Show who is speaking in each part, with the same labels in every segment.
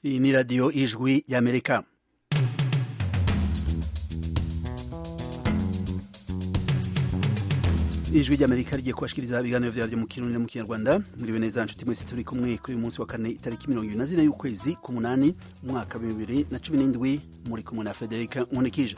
Speaker 1: Iyi ni radiyo ijwi y'Amerika. ijwi ry'amerika rigiye kubashikiriza ibiganiro vyaryo mu kirundi no mu kinyarwanda mwiriwe neza nshuti mwese turi kumwe kuri uyu munsi wa kane itariki mirongo ibiri na zine y'ukwezi k'umunani umwaka wa bibiri na cumi n'indwi muri kumwe na federika nkunikije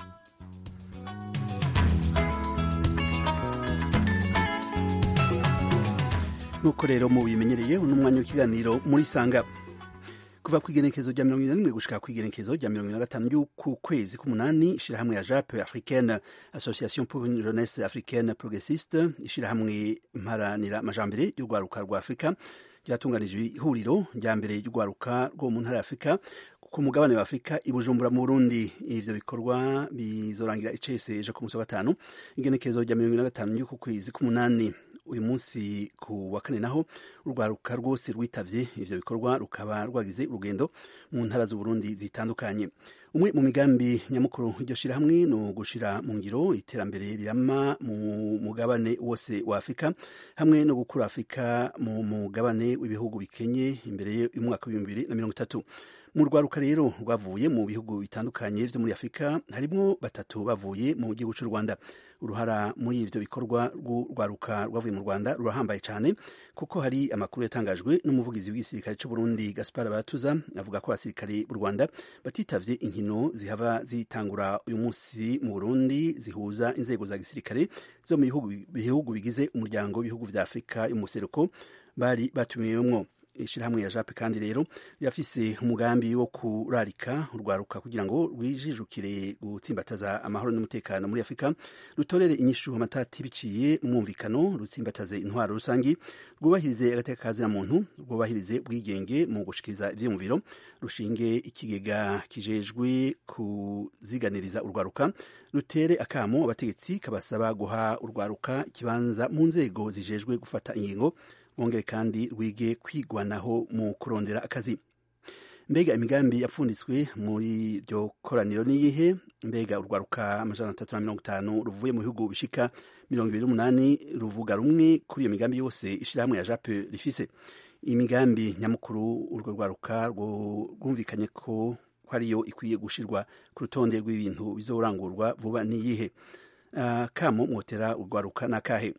Speaker 1: nuko rero mu bimenyereye uno mwanya w'ikiganiro muri sanga kuva ku igenekezo rya mirongo ine na rimwe gushika ku igenekezo rya mirongo ine na gatanu ry'uku kwezi k'umunani ishirahamwe ya jape africaine association pour une jeunesse africaine progressiste ishirahamwe mparanira amajambere y'urwaruka rwa afurika ryatunganije ihuriro rya mbere ry'urwaruka rwo mu ntara ya afurika ku mugabane wa afurika i bujumbura mu burundi ivyo bikorwa bizorangira icese ejo ku munsi wa gatanu igenekezo rya mirongo ine na gatanu ry'uku kwezi k'umunani uyu munsi ku wa kane naho urwaruka rwose rwitavye ivyo bikorwa rukaba rwagize urugendo mu ntara z'uburundi zitandukanye umwe mu migambi nyamukuru iryo shirahamwe ni ugushira mu ngiro iterambere rirama mu mugabane wose wa afurika hamwe no gukura afurika mu mugabane w'ibihugu bikenye imbere y'umwaka w'ibihumbi bibiri na mirongo itatu mu rwaruka rero rwavuye mu bihugu bitandukanye vyo muri afurika harimwo batatu bavuye mu gihugu c'u rwanda uruhara muri ivyo bikorwa rw'urwaruka rwavuye mu rwanda rurahambaye cyane kuko hari amakuru yatangajwe n'umuvugizi w'igisirikare c'u burundi gaspar baratuza avuga ko abasirikare b'u rwanda batitavye inkino zihava zitangura uyu munsi mu burundi zihuza inzego za gisirikare zo mu bihugu bigize umuryango w'ibihugu vya afurika yo mu museruko bari batumiwemwo ishirahamwe ya jape kandi rero yafise umugambi wo kurarika urwaruka kugira ngo rwijijukire gutsimbataza amahoro n'umutekano muri afurika rutorere inyishu amatati biciye umwumvikano rutsimbataze intwaro rusangi rwubahirize agateka kazina muntu rwubahirize ubwigenge mu gushikiriza ivyiyumviro rushinge ikigega kijejwe kuziganiriza urwaruka rutere akamo abategetsi kabasaba guha urwaruka ikibanza mu nzego zijejwe gufata ingingo wongere kandi rwige kwigwanaho mu kurondera akazi mbega imigambi yapfunditswe muri iryo koraniro niyihe mbega urwaruka amajana atatu na mirongo itanu ruvuye mu bihugu bishika mirongo ibiri n'umunani ruvuga rumwe kuri iyo migambi yose ishirahamwe ya jape rifise imigambi nyamukuru urwo rwaruka rwumvikanye ko ariyo ikwiye gushirwa ku rutonde rw'ibintu bizorangurwa vuba niyihe uh, kamo mwotera urwaruka n'akahe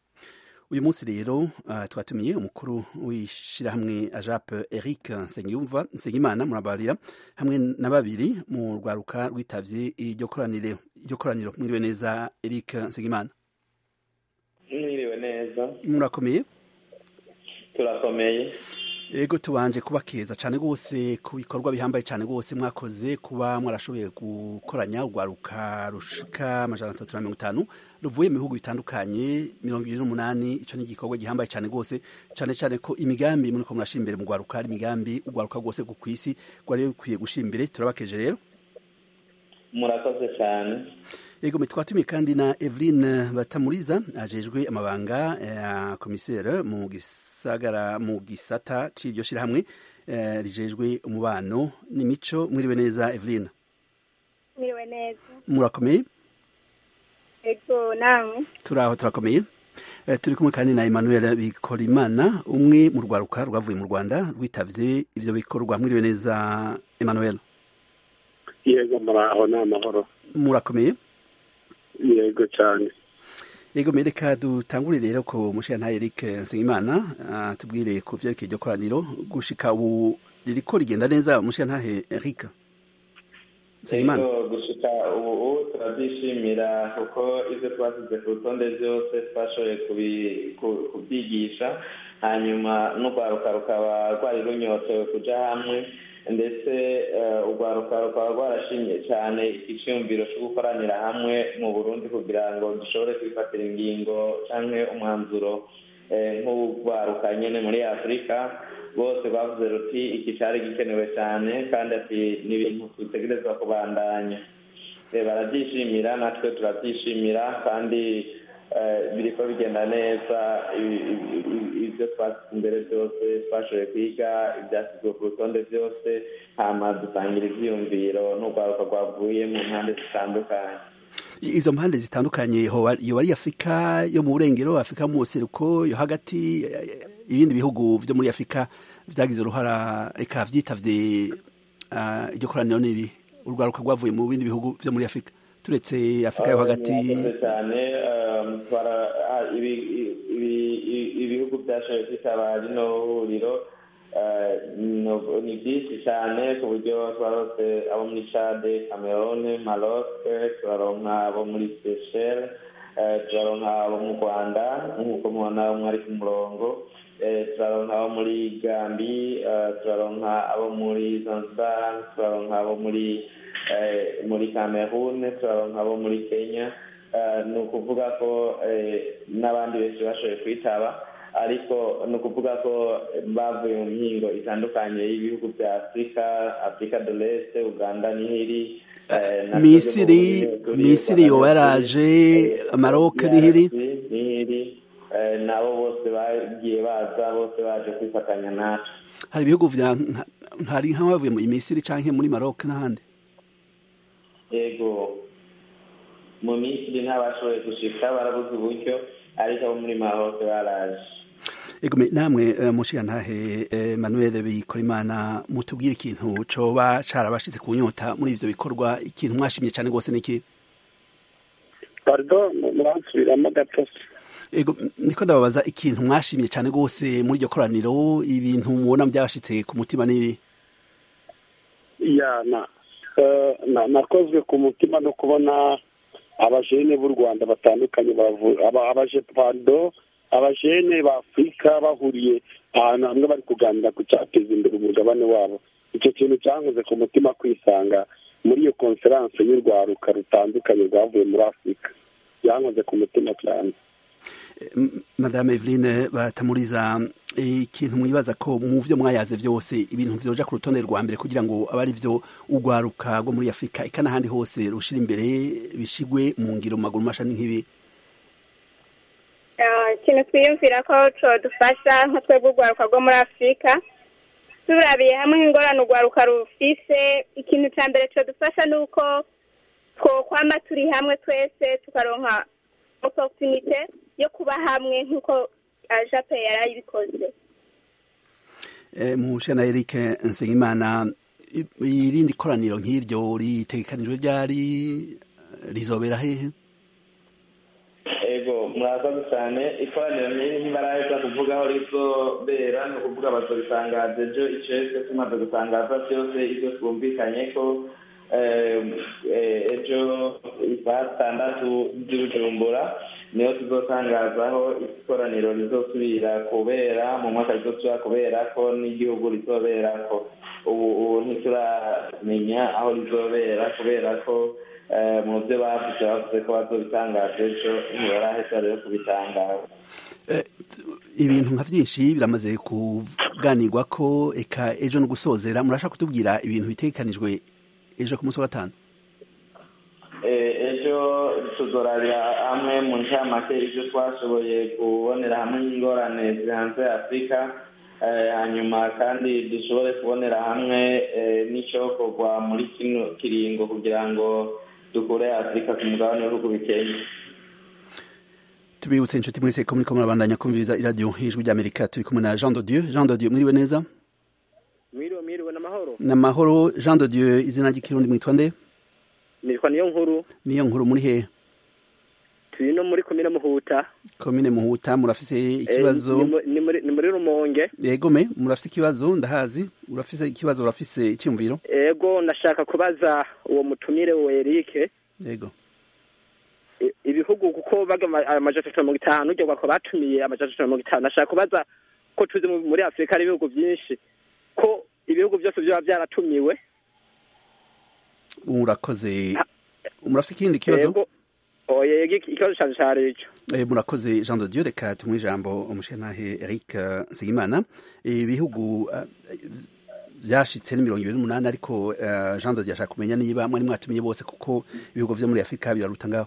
Speaker 1: uyu munsi rero uh, twatumiye umukuru w'ishirahamwe ajape eric nsengiyumva nsengimana murabarira hamwe na babiri mu rwaruka rwitavye iryo koraniro mwiriwe neza eric nsengimana
Speaker 2: mwiriwe neza
Speaker 1: murakomeye
Speaker 2: turakomeye
Speaker 1: ego tubanje kubakeza cyane rwose ku bikorwa bihambaye cyane rwose mwakoze kuba mwarashoboye gukoranya urwaruka rushika amajana atatu na mirongo itanu ruvuye mu bihugu bitandukanye mirongo ibiri n'umunani icyo ni igikorwa gihambaye cyane rwose cyane cyane ko imigambi muri ko murashira imbere mu rwaruka hari imigambi urwaruka rwose ku isi rwari rukwiye gushira imbere turabakeje rero
Speaker 2: murakoze cyane
Speaker 1: yego twatumiye kandi na Eveline Batamuriza ajejwe amabanga ya komisere mu gisagara mu gisata c'iryo shirahamwe rijejwe umubano n'imico mwiriwe neza Eveline
Speaker 3: mwiriwe neza
Speaker 1: murakomeye
Speaker 3: ego namwe
Speaker 1: turaho turakomeye turi kumwe kandi na Emmanuel Bikorimana umwe mu rwaruka rwavuye mu Rwanda rwitavye ivyo bikorwa mwiriwe neza Emmanuel
Speaker 4: yego muraho ni amahoro
Speaker 1: murakomeye
Speaker 4: yego cyane
Speaker 1: yego mereka dutangurire rero ko mushiyantahe Eric Nsengimana uh, tubwire ku vyerekeye iryo koraniro gushika ubu ririko rigenda neza mushiyantahe Eric
Speaker 2: Nsengimana gushika ubu turabyishimira kuko ivyo twasize ku rutonde vyose twashoboye kubyigisha hanyuma n'urwaruka rukaba rwari runyotewe kuja hamwe ndetse urwaruka rukaba rwarashimye cyane icyumviro cyo gukoranira hamwe mu burundi kugira ngo dushobore kwifatira ingingo cyangwa umwanzuro nk'urwaruka nyine muri afurika bose bavuze ruti iki cyari gikenewe cyane kandi ati ni ibintu dutegerezwa kubandanya barabyishimira natwe turabyishimira kandi biriko bigenda neza ibyo twasize imbere byose twashoboye kwiga ibyasizwe ku rutonde byose hama dutangira ivyiyumviro n'urwaruka rwavuye mu mpande zitandukanye
Speaker 1: izo mpande zitandukanye yoba ari afurika yo mu burengero afurika mu buseruko yo hagati ibindi bihugu vyo muri afurika vyagize uruhara reka vyitavye iryo koraniro ni ibi urwaruka rwavuye mu bindi bihugu vyo muri afurika turetse afurika yo hagati
Speaker 2: cyane ibihugu byashoboye kwitaba rino huriro ni byinshi cyane ku buryo twarose abo muri cade camerone maroc turaronka abo muri seychelles turaronka abo mu rwanda nk'uko mubona umwe ari ku murongo turaronka abo muri gambi turaronka abo muri zanzibar turaronka abo muri muri cameroon turaronka abo muri kenya ni ukuvuga ko n'abandi benshi bashoboye kwitaba ariko ni ukuvuga ko bavuye mu mihingo itandukanye y'ibihugu bya afurika afurika de l'est uganda nihiri
Speaker 1: misiri misiri yoba yaraje maroc nihiri
Speaker 2: nihiri nabo bose bagiye baza bose baje kwifatanya natwe
Speaker 1: hari ibihugu vya hari nk'abavuye mu misiri canke muri maroc n'ahandi
Speaker 2: yego mu misiri ntabashoboye gushika barabuze uburyo ariko abo muri maroc baraje
Speaker 1: ego namwe mushigantahe Emmanuel Bikorimana mutubwire ikintu coba carabashitse ku nyota muri ivyo bikorwa ikintu mwashimye cyane gose niki
Speaker 4: pardon muransubiramo gato
Speaker 1: ego niko ndababaza ikintu mwashimye cyane gose muri iryo koraniro ibintu mubona byarashitse ku mutima n'ibi
Speaker 4: ya na na nakozwe ku mutima no kubona abajene b'u rwanda batandukanye abaje pardon abajene ba afurika bahuriye ahantu hamwe bari kuganira ku cyateza imbere umugabane wabo icyo kintu cyankoze ku mutima kwisanga muri iyo konferanse y'urwaruka rutandukanye rwavuye muri afurika byankoze ku mutima cyane
Speaker 1: madame eveline batamuriza ikintu mwibaza ko mu byo mwayaze byose ibintu byoja ku rutonde rwa mbere kugira ngo abe ari byo urwaruka rwo muri afurika eka n'ahandi hose rushira imbere bishigwe mu ngiro mu maguru mashani nk'ibi
Speaker 3: ikintu twiyumvira ko dufasha nka twebwe urwaruka rwo muri afurika turabiye hamwe nk'ingorane urwaruka rufise ikintu cya mbere dufasha ni uko twokwama turi hamwe twese tukaronka oporutunite yo kuba hamwe nk'uko jape yari ayibikoze
Speaker 1: mushana eric nsengimana irindi koraniro nk'iryo ritegekanijwe ryari rizobera hehe
Speaker 2: ego murakoze cyane ikoraniro nk'iri ntibaraheza kuvuga aho rizobera ni ukuvuga bazobitangaza ejo icese tumaze gutangaza byose ibyo twumvikanye ko ejo isaha zitandatu by'ubujumbura niyo tuzotangazaho ikoraniro rizosubira kubera mu mwaka rizosubira kubera ko n'igihugu rizobera ko ubu ubu ntituramenya aho rizobera kubera ko mu byo bavuze bavuze ko bazobitangaza ejo ntibaraheza rero kubitangaza
Speaker 1: ibintu nka byinshi biramaze kuganirwa ko eka ejo no gusozera murashaka kutubwira ibintu bitegekanijwe ejo ku munsi wa gatanu
Speaker 2: ejo tuzorabira hamwe mu ncamake ibyo twashoboye kubonera hamwe n'ingorane zihanze afurika hanyuma kandi dushobore kubonera hamwe n'icyokorwa muri kino kiringo kugira ngo dukure afurika ku mugabane w'ibihugu bikeye
Speaker 1: tubibutse inshuti mwese ko muriko murabandanya kumviriza iradiyo ijwi ry'amerika turi kumwe na jean de dieu jean de dieu mwiriwe neza
Speaker 5: mwiriwe mwiriwe n'amahoro
Speaker 1: n'amahoro jean de dieu izina ry'ikirundi mwitwa nde
Speaker 5: nitwa niyo nkuru
Speaker 1: niyo nkuru muri hehe
Speaker 5: turi no muri komine muhuta
Speaker 1: komine muhuta murafise ikibazo
Speaker 5: ni muri rumonge
Speaker 1: yegome murafise ikibazo ndahazi urafise ikibazo urafise icyumviro
Speaker 5: ego ndashaka kubaza uwo mutumire we Eric
Speaker 1: yego
Speaker 5: ibihugu kuko baga amajana atatu na mirongo itanu uryo bako batumiye amajana atatu na mirongo itanu ndashaka kubaza ko tuzi muri afurika hari ibihugu byinshi ko ibihugu byose byaba byaratumiwe
Speaker 1: murakoze murafise ikindi kibazo
Speaker 5: ikibazo cyane cyari icyo
Speaker 1: murakoze jean de dieu reka tumuhe ijambo umushenantahe eric nsengimana ibihugu byashitse ni mirongo ibiri n'umunani ariko jean de dieu ashaka kumenya niba mwari mwatumiye bose kuko ibihugu vyo muri afurika biraruta ngaho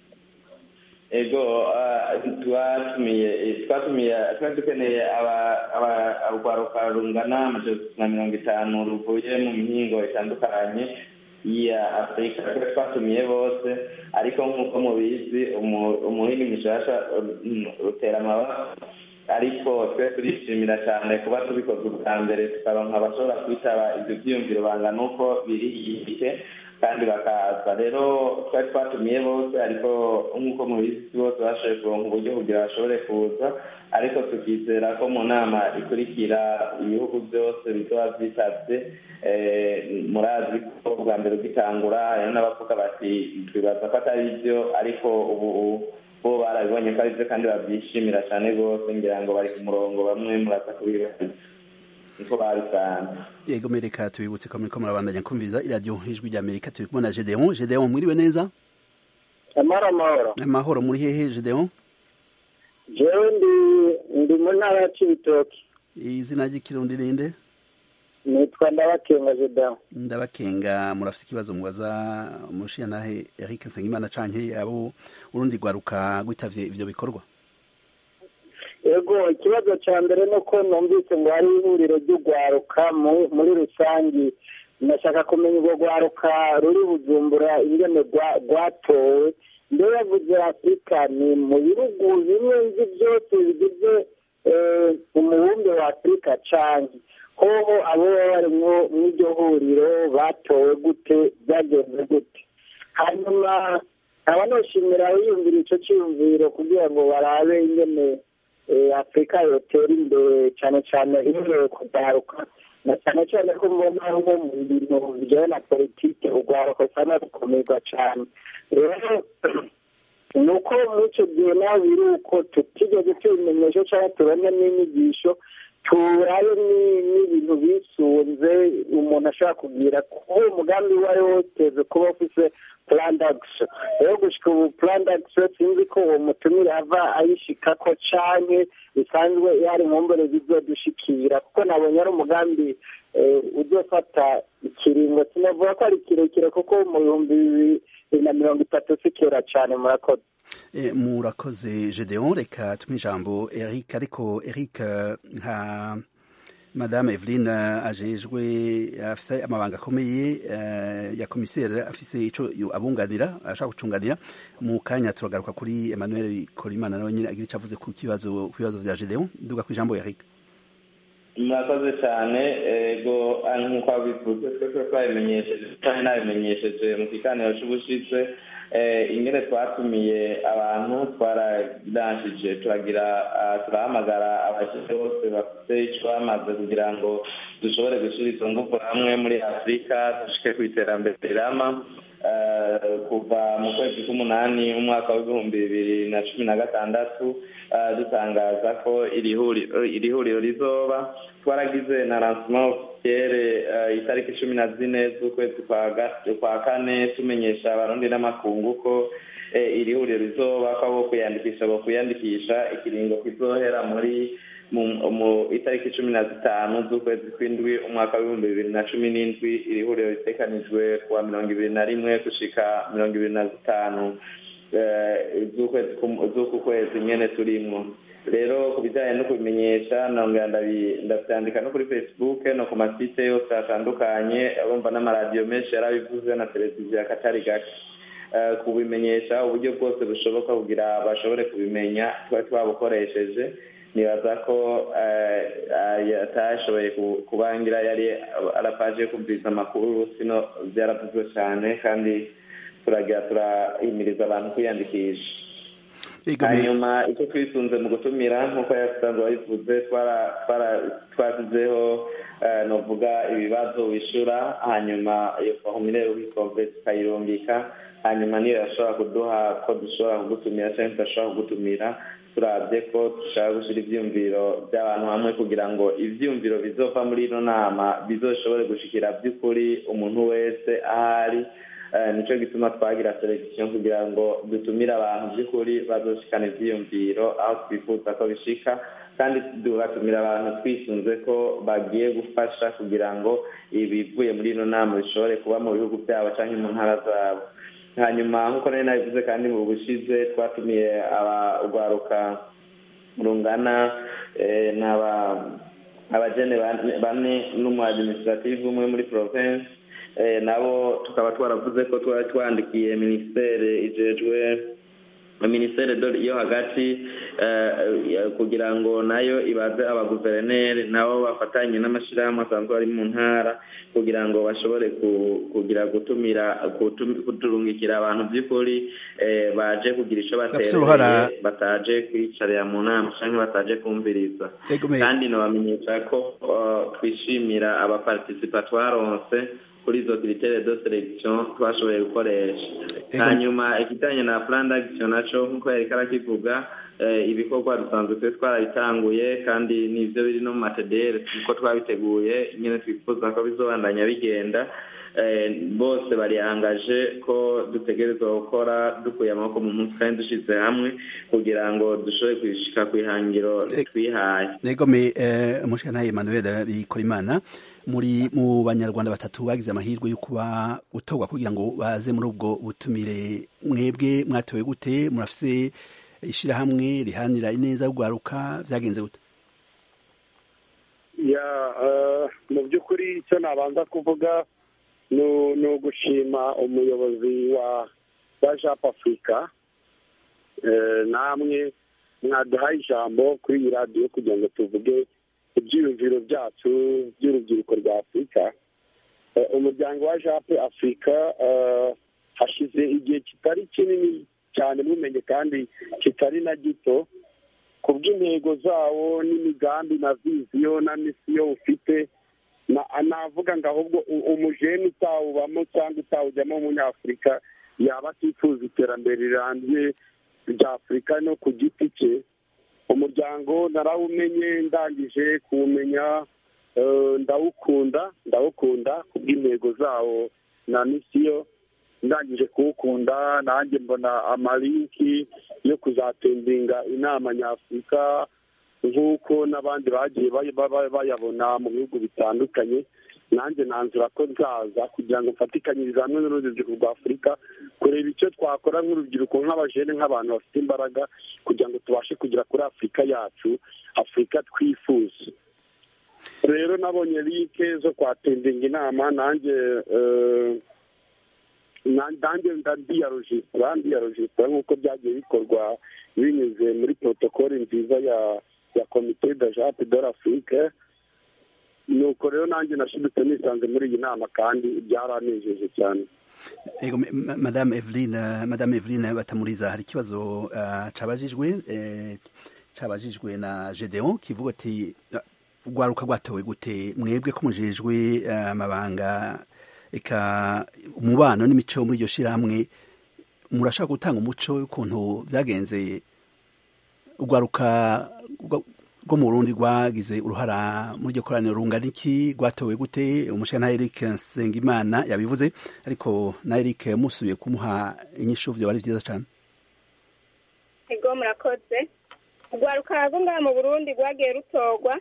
Speaker 2: ego twatumiye twatumiye twari dukeneye urwaruka rungana amajana na mirongo itanu ruvuye mu mihingo itandukanye ya afurika twatumiye bose ariko nk'uko mubizi umuhini mushasha utera amabara ariko twe turishimira cyane kuba tubikoze ubwa mbere tukaronka abashobora kwitaba ibyo byiyumviro bangana uko biri igihe kandi bakaza rero twari twatumiye bose ariko nk'uko mubizi bose bashoboye kuronka uburyo kugira bashobore kuza ariko tukizera ko mu nama ikurikira ibihugu byose bizoba byitabye murazi ko bwa mbere ugitangura hariho n'abavuga bati twibaza ko atari byo ariko ubu bo barabibonye ko ari byo kandi babyishimira cyane rwose ngira ngo bari ku murongo bamwe muraza kubibaza niko babisanze
Speaker 1: yego mereka tubibutse ko muriko murabandanya kumviriza iradiyo ijwi rya amerika turi kumwe na gedeon gedeon mwiriwe neza
Speaker 6: amahoro amahoro
Speaker 1: amahoro muri hehe gedeon
Speaker 6: jewe ndi ndi mu ntara ya cibitoki
Speaker 1: izina ry'ikirundi rinde
Speaker 6: nitwa ndabakenga gedeon
Speaker 1: ndabakenga murafite ikibazo mubaza umushiyantahe eric nsengimana canke abo urundi rwaruka rwitavye ivyo bikorwa
Speaker 6: yego ikibazo cya mbere ni uko numvise ngo hari ihuriro ry'urwaruka muri rusange ndashaka kumenya urwo rwaruka ruri bujumbura ingene rwatowe mbere yavuze afurika ni mu bihugu bimwe nzi byose bigize umubumbe wa afurika canke hoho abo baba bari mu iryo huriro batowe gute byagenze gute hanyuma nkaba noshimira yiyumvira ico ciyumviro kugira ngo barabe ingene afurika yotera imbere cyane cyane ihereye kugaruka na cyane cyane ko mbona nko mu bintu bijyanye na politiki urwaruka usanga rukomerwa cyane rero ni uko muri icyo gihe nawe biri uko tutigeze tubimenyesha cyangwa tubone n'inyigisho turabe n'ibintu bisunze umuntu ashobora kugira kuko umugambi uwo ari wo wose kuba ufise purandagisi rero gushyika ubu purandagisi sinzi ko uwo mutumire ava ayishika ko canke bisanzwe yari mu mbere bizodushikira kuko nabonye ari umugambi uzofata ikiringo sinavuga ko ari kirekire kuko mu bihumbi bibiri na mirongo itatu si kera cyane murakoze
Speaker 1: murakoze gedeon reka tumuhe ijambo eric ariko eric nka madame eveline ajejwe afise amabanga akomeye ya komiseri afise ico abunganira ashaka gucunganira mu kanya turagaruka kuri emmanuel korimana nawe nyine agira ico avuze ku kibazo ku bibazo vya gedeon nduga ku ijambo eric
Speaker 2: murakoze cyane ego nk'uko wabivuze twese twabimenyesheje kandi nabimenyesheje mu kiganiro cy'ubushize ingene twatumiye abantu twaradanshije turagira turahamagara abashyitsi bose bafite icyo bamaze kugira ngo dushobore gushyira izo ngufu hamwe muri afurika dushike ku iterambere rirama kuva mu kwezi k'umunani umwaka w'ibihumbi bibiri na cumi na gatandatu dutangaza ko iri huriro rizoba twaragize na lancement officiere itariki cumi na zine z'ukwezi kwa kane tumenyesha abarundi n'amakungu ko iri huriro rizoba ko abo kwiyandikisha bo kwiyandikisha ikiringo kizohera muri mu itariki cumi na zitanu z'ukwezi kw'indwi umwaka w'ibihumbi bibiri na cumi n'indwi iri huriro ritekanijwe kuwa mirongo ibiri na rimwe gushika mirongo ibiri na zitanu z'uku kwezi nyene turimwo rero ku bijyanye no kubimenyesha nongera ndabyandika no kuri facebook no ku masite yose atandukanye bumva n'amaradiyo menshi yarabivuze na televiziyo akatari gake kubimenyesha uburyo bwose bushoboka kugira bashobore kubimenya tuba twabukoresheje nibaza ko atashoboye kubangira yari arapaje kumviriza amakuru sino byaravuzwe cyane kandi turagira turahimiriza abantu kwiyandikisha hanyuma icyo twisunze mu gutumira nk'uko yasanzwe wabivuze twashyizeho novuga ibibazo wishyura hanyuma iyo formulaire ubikomve tukayirungika hanyuma niyo yashobora kuduha ko dushobora kugutumira cyangwa tudashobora kugutumira turabye ko dushaka gushyira ibyumviro by'abantu hamwe kugira ngo ibyumviro bizova muri ino nama bizoshobore gushikira by'ukuri umuntu wese ahari nicyo gituma twagira selekisiyo kugira ngo dutumire abantu by'ukuri bazoshikana ibyiyumviro aho twifuza ko bishika kandi tugatumira abantu twisunze ko bagiye gufasha kugira ngo ibivuye muri ino nama bishobore kuba mu bihugu byabo cyangwa mu ntara zabo hanyuma nk'uko nari nabivuze kandi mu bushize twatumiye urwaruka rungana abajene bane n'umu administrative umwe muri province nabo tukaba twaravuze ko twari twandikiye minisiteri ijejwe minisiteri yo hagati kugira ngo nayo ibaze abaguverineri nabo bafatanye n'amashyirahamwe asanzwe ari mu ntara kugira ngo bashobore kugira gutumira kuturungikira abantu by'ukuri baje kugira icyo batereye bataje kwicarira mu nama cyangwa bataje kumviriza kandi nabamenyesha ko twishimira abapartisipa twaronse kuri izo kiritere de selection twashoboye gukoresha hanyuma ikijyanye na plan d'action naco nk'uko yari karakivuga ibikorwa dusanzwe twe twarabitanguye kandi nivyo biri no mu matedere kuko twabiteguye nyine twifuza ko bizobandanya bigenda bose barihangaje ko dutegerezwa gukora dukuye amaboko mu munsi kandi dushyize hamwe kugira ngo dushobore kwishika ku ihangiro twihaye
Speaker 1: negome umushikanaye emmanuel bikorimana muri mu banyarwanda batatu bagize amahirwe yo kuba gutorwa kugira ngo baze muri ubwo butumire mwebwe mwatowe gute murafise ishyirahamwe riharanira ineza rwaruka byagenze gute
Speaker 4: mu by'ukuri icyo nabanza kuvuga ni ugushima umuyobozi wa wa japu afurika namwe mwaduhaye ijambo kuri iyi radiyo kugira ngo tuvuge ibyiyumviro byacu by'urubyiruko rwa afurika umuryango wa japu afurika hashize igihe kitari kinini cyane mumenye kandi kitari na gito ku bw'intego zawo n'imigambi na viziyo na misiyo ufite navuga ngo ahubwo umujene utawubamo cyangwa utawujyamo w'umunyafurika yaba atifuza iterambere rirambye rya afurika no ku giti cye umuryango narawumenye ndangije kuwumenya ndawukunda ndawukunda ku bw'intego zawo na misiyo ndangije kuwukunda nanjye mbona amalinki yo kuzatembinga inama nyafurika nk'uko n'abandi bagiye bayabona mu bihugu bitandukanye nanjye nanzura ko nzaza kugira ngo mfatikanyirize hamwe n'urubyiruko rwa afurika kureba icyo twakora nk'urubyiruko nk'abajene nk'abantu bafite imbaraga kugira ngo tubashe kugera kuri afurika yacu afurika twifuza rero nabonye linke zo kwatendinga inama nanjye nanjye ndiyarojisitara ndiyarojisitara nk'uko byagiye bikorwa binyuze muri protokole nziza ya ya komite de jape de l'afrique nuko rero nanjye nashidutse nisanze muri iyi nama kandi byaranejeje cyane
Speaker 1: ego madame eveline madame eveline batamuriza hari ikibazo cabajijwe cabajijwe na gedeon kivuga ati rwaruka rwatowe gute mwebwe ko mujejwe amabanga eka umubano n'imico muri iryo shirahamwe murashaka gutanga umuco w'ukuntu byagenze urwaruka rwo mu Burundi rwagize uruhara muri iryo koraniro rungana iki rwatowe gute umushyira na Eric Nsengimana yabivuze ariko na Eric musubiye kumuha inyishu byo bari byiza cyane
Speaker 3: ego murakoze urwaruka rwo ngaha mu Burundi rwagiye rutorwa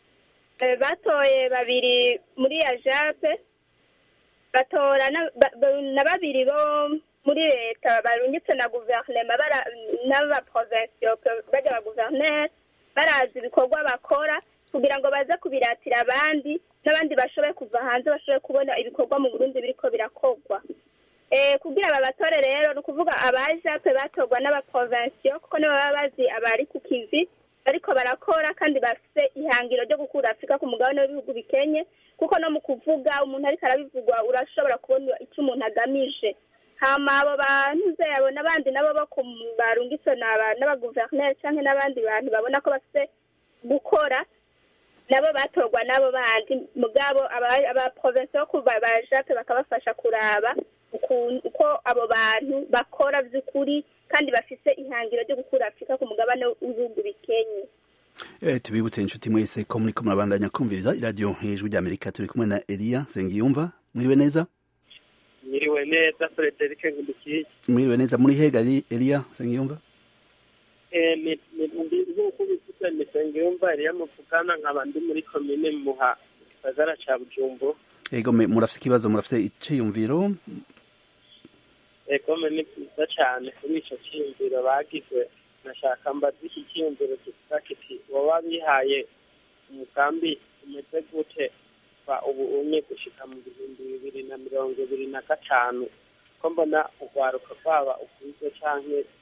Speaker 3: batoye babiri muri ya jape batora na babiri bo muri leta barungitse na guverinoma n'abaprovensiyo bajya ba guverineri barazi ibikorwa bakora kugira ngo baze kubiratira abandi n'abandi bashoboye kuva hanze bashoboye kubona ibikorwa mu burundi biriko birakorwa kugira babatore rero ni ukuvuga abajape batorwa n'abaprovensiyo kuko nibo baba bazi abari ku kivi bariko barakora kandi bafite ihangiro ryo gukura afurika ku mugabane w'ibihugu bikenye kuko no mu kuvuga umuntu ariko arabivugwa urashobora kubona icyo umuntu agamije hama abo bantu zabo n'abandi nabo bo barungitse n'abaguverineri cyangwa n'abandi bantu babona ko bafite gukora nabo batorwa n'abo bandi mugabo abaprovensi bo bajape bakabafasha kuraba uko abo bantu bakora by'ukuri kandi bafite ihangiro ryo gukura afurika ku mugabane w'ibihugu bikenye
Speaker 1: tubibutse inshuti mwese ko muri ko murabandanya kumviriza iradiyo hejuru ry'amerika turi kumwe na eliya nsengiyumva mwiriwe neza
Speaker 7: mwiriwe neza frederic nkundikiye
Speaker 1: mwiriwe neza muri hega eliya nsengiyumva
Speaker 7: nk'uko bivuze ni nsengiyumva eliya muvugana nkaba ndi muri komine muha gisagara ca bujumbu
Speaker 1: ego murafite ikibazo murafite iciyumviro
Speaker 7: egome ni byiza cyane kuri icyo cyiyumviro bagize nashaka mbaza iki cyiyumviro kivuga kiti baba bihaye umugambi umeze gute kuva ubu umwe gushika mu bihumbi bibiri na mirongo ibiri na gatanu ko mbona urwaruka rwaba ukuze canke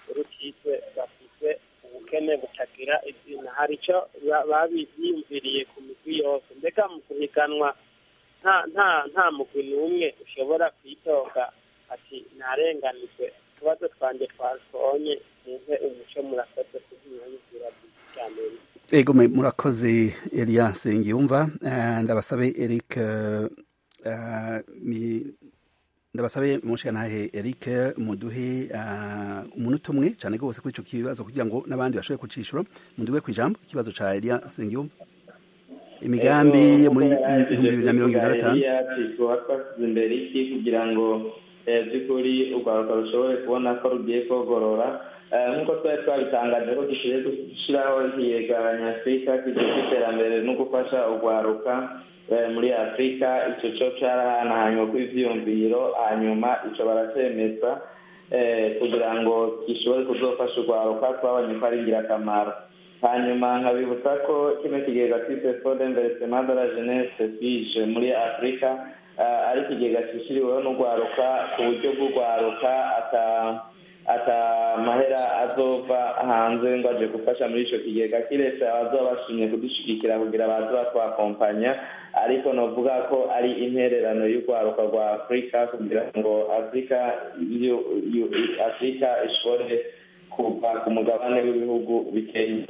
Speaker 7: rutize bafite ubukene butagira izina hari icyo ba- babiyumviriye ku migwi yose mbega mu guhiganwa nta nta nta mugwi n'umwe ushobora kwidoga ati narenganijwe utubazo twanjye twasonye mumpe umuco murakoze kubyiyumvira cyane
Speaker 1: ego me- murakoze elias ngiyumva Eh, ndabasabe eric eh, eh, mi- ndabasabe mushikanahe eric muduhe eh, umunota umwe cyane rwose kuri ico kibazo kugira ngo n'abandi bashobore kucishura muduhe ku ijambo ikibazo ca elias ngiyumva imigambi
Speaker 2: Ego,
Speaker 1: muri
Speaker 2: nk'uko yari
Speaker 1: ibihumbi bibiri na mirongo ibiri na gatanu
Speaker 2: Eliya ati tuba twasize imbere iki kugira ngo eh, by'ukuri urwaruka rushobore kubona ko rugiye kogorora Eh, nk'uko twari twabitangaje ko dukwiye gushyiraho ikiyegeranya afurika kijejwe iterambere no gufasha urwaruka eh, muri afurika icyo cyo cyarahanahanywe kw'ivyiyumviro hanyuma ico baracemeza eh, kugira ngo gishobore kuzofasha urwaruka twabonye ko ari ingirakamaro hanyuma nkabibutsa ko kino kigega twise fond d'investissement de la jeunesse fije muri afurika eh, ari ikigega cishyiriweho n'urwaruka ku buryo bw'urwaruka ata ata mahera azova hanze ngo aje gufasha muri ico kigega kiretse abazoba bashimye kudushigikira kugira baze batwakompanya ariko novuga ko ari intererano y'urwaruka rwa afurika kugira ngo afurika yu- yu- afurika ishobore kuva ku mugabane w'ibihugu bikeye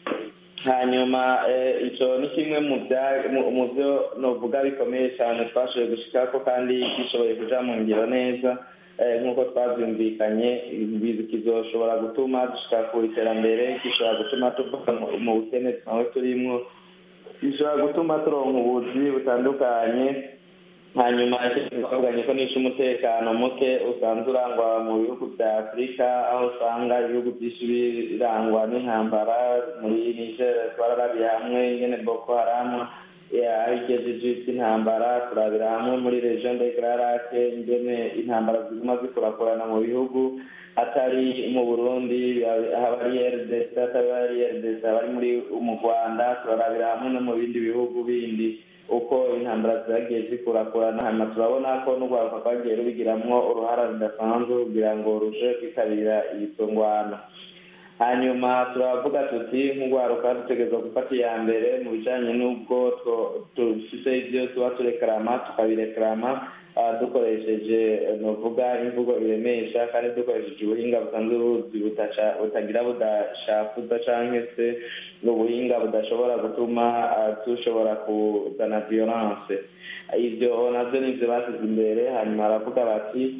Speaker 2: hanyuma eh, ico ni kimwe mu bya- mu- mu byo novuga bikomeye cyane twashoboye gushikako kandi gishoboye kuja mu ngiro neza eh, nk'uko twavyumvikanye ibi kizoshobora gutuma dushika ku iterambere gishobora gutuma tuva mu- mu bukene twawe turimwo gishobora gutuma turonka ubuzi butandukanye hanyuma twavuganye ko nishe umutekano muke usanzwe urangwa mu bihugu bya afurika aho usanga ibihugu byinshi birangwa n'intambara muri niger twararabiye hamwe ingene boko haramu aho igejeje by'intambara turabira hamwe muri region de gararake ingene intambara ziguma zikurakurana mu bihugu atari mu burundi haba ari rdc atari ari rdc haba ari muri mu rwanda turarabira hamwe no mu bindi bihugu bindi uko intambara zagiye zikurakurana hanyuma turabona ko n'urwaruka rwagiye rubigiramwo uruhara rudasanzwe kugira ngo ruje kwitabira ibitungwana hanyuma turavuga tuti nk'urwaruka dutegerezwa gufata iya mbere mu bijanye n'ubwo dufise ivyo tuba turekarama tukabirekarama dukoresheje novuga imvugo iremesha kandi dukoresheje ubuhinga busanzwe buzi butagira budashafuza canke se ubuhinga budashobora gutuma dushobora kuzana violence ivyo navyo nivyo basize imbere hanyuma baravuga bati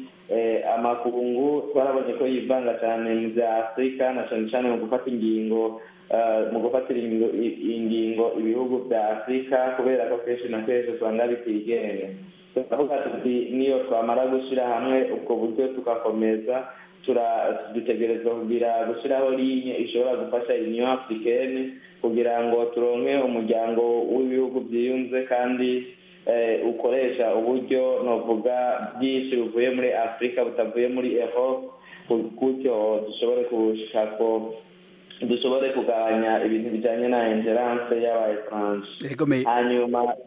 Speaker 2: amakungu twarabonye ko yivanga cyane mu bya afurika na cyane cyane mu gufata ingingo mu gufatira ingingo ibihugu bya afurika kubera ko kenshi na kenshi usanga bitigenga turavuga tuti niyo twamara gushyira hamwe ubwo buryo tugakomeza dutegerezwa kugira gushyiraho linye ishobora gufasha union africaine kugira ngo turonke umuryango w'ibihugu byiyunze kandi ukoresha uburyo novuga bwinshi buvuye muri afurika butavuye muri erope gutyo dushobore gushika ko dushobore kugabanya ibintu bijyanye na ingerance y'abaetranje hanyuma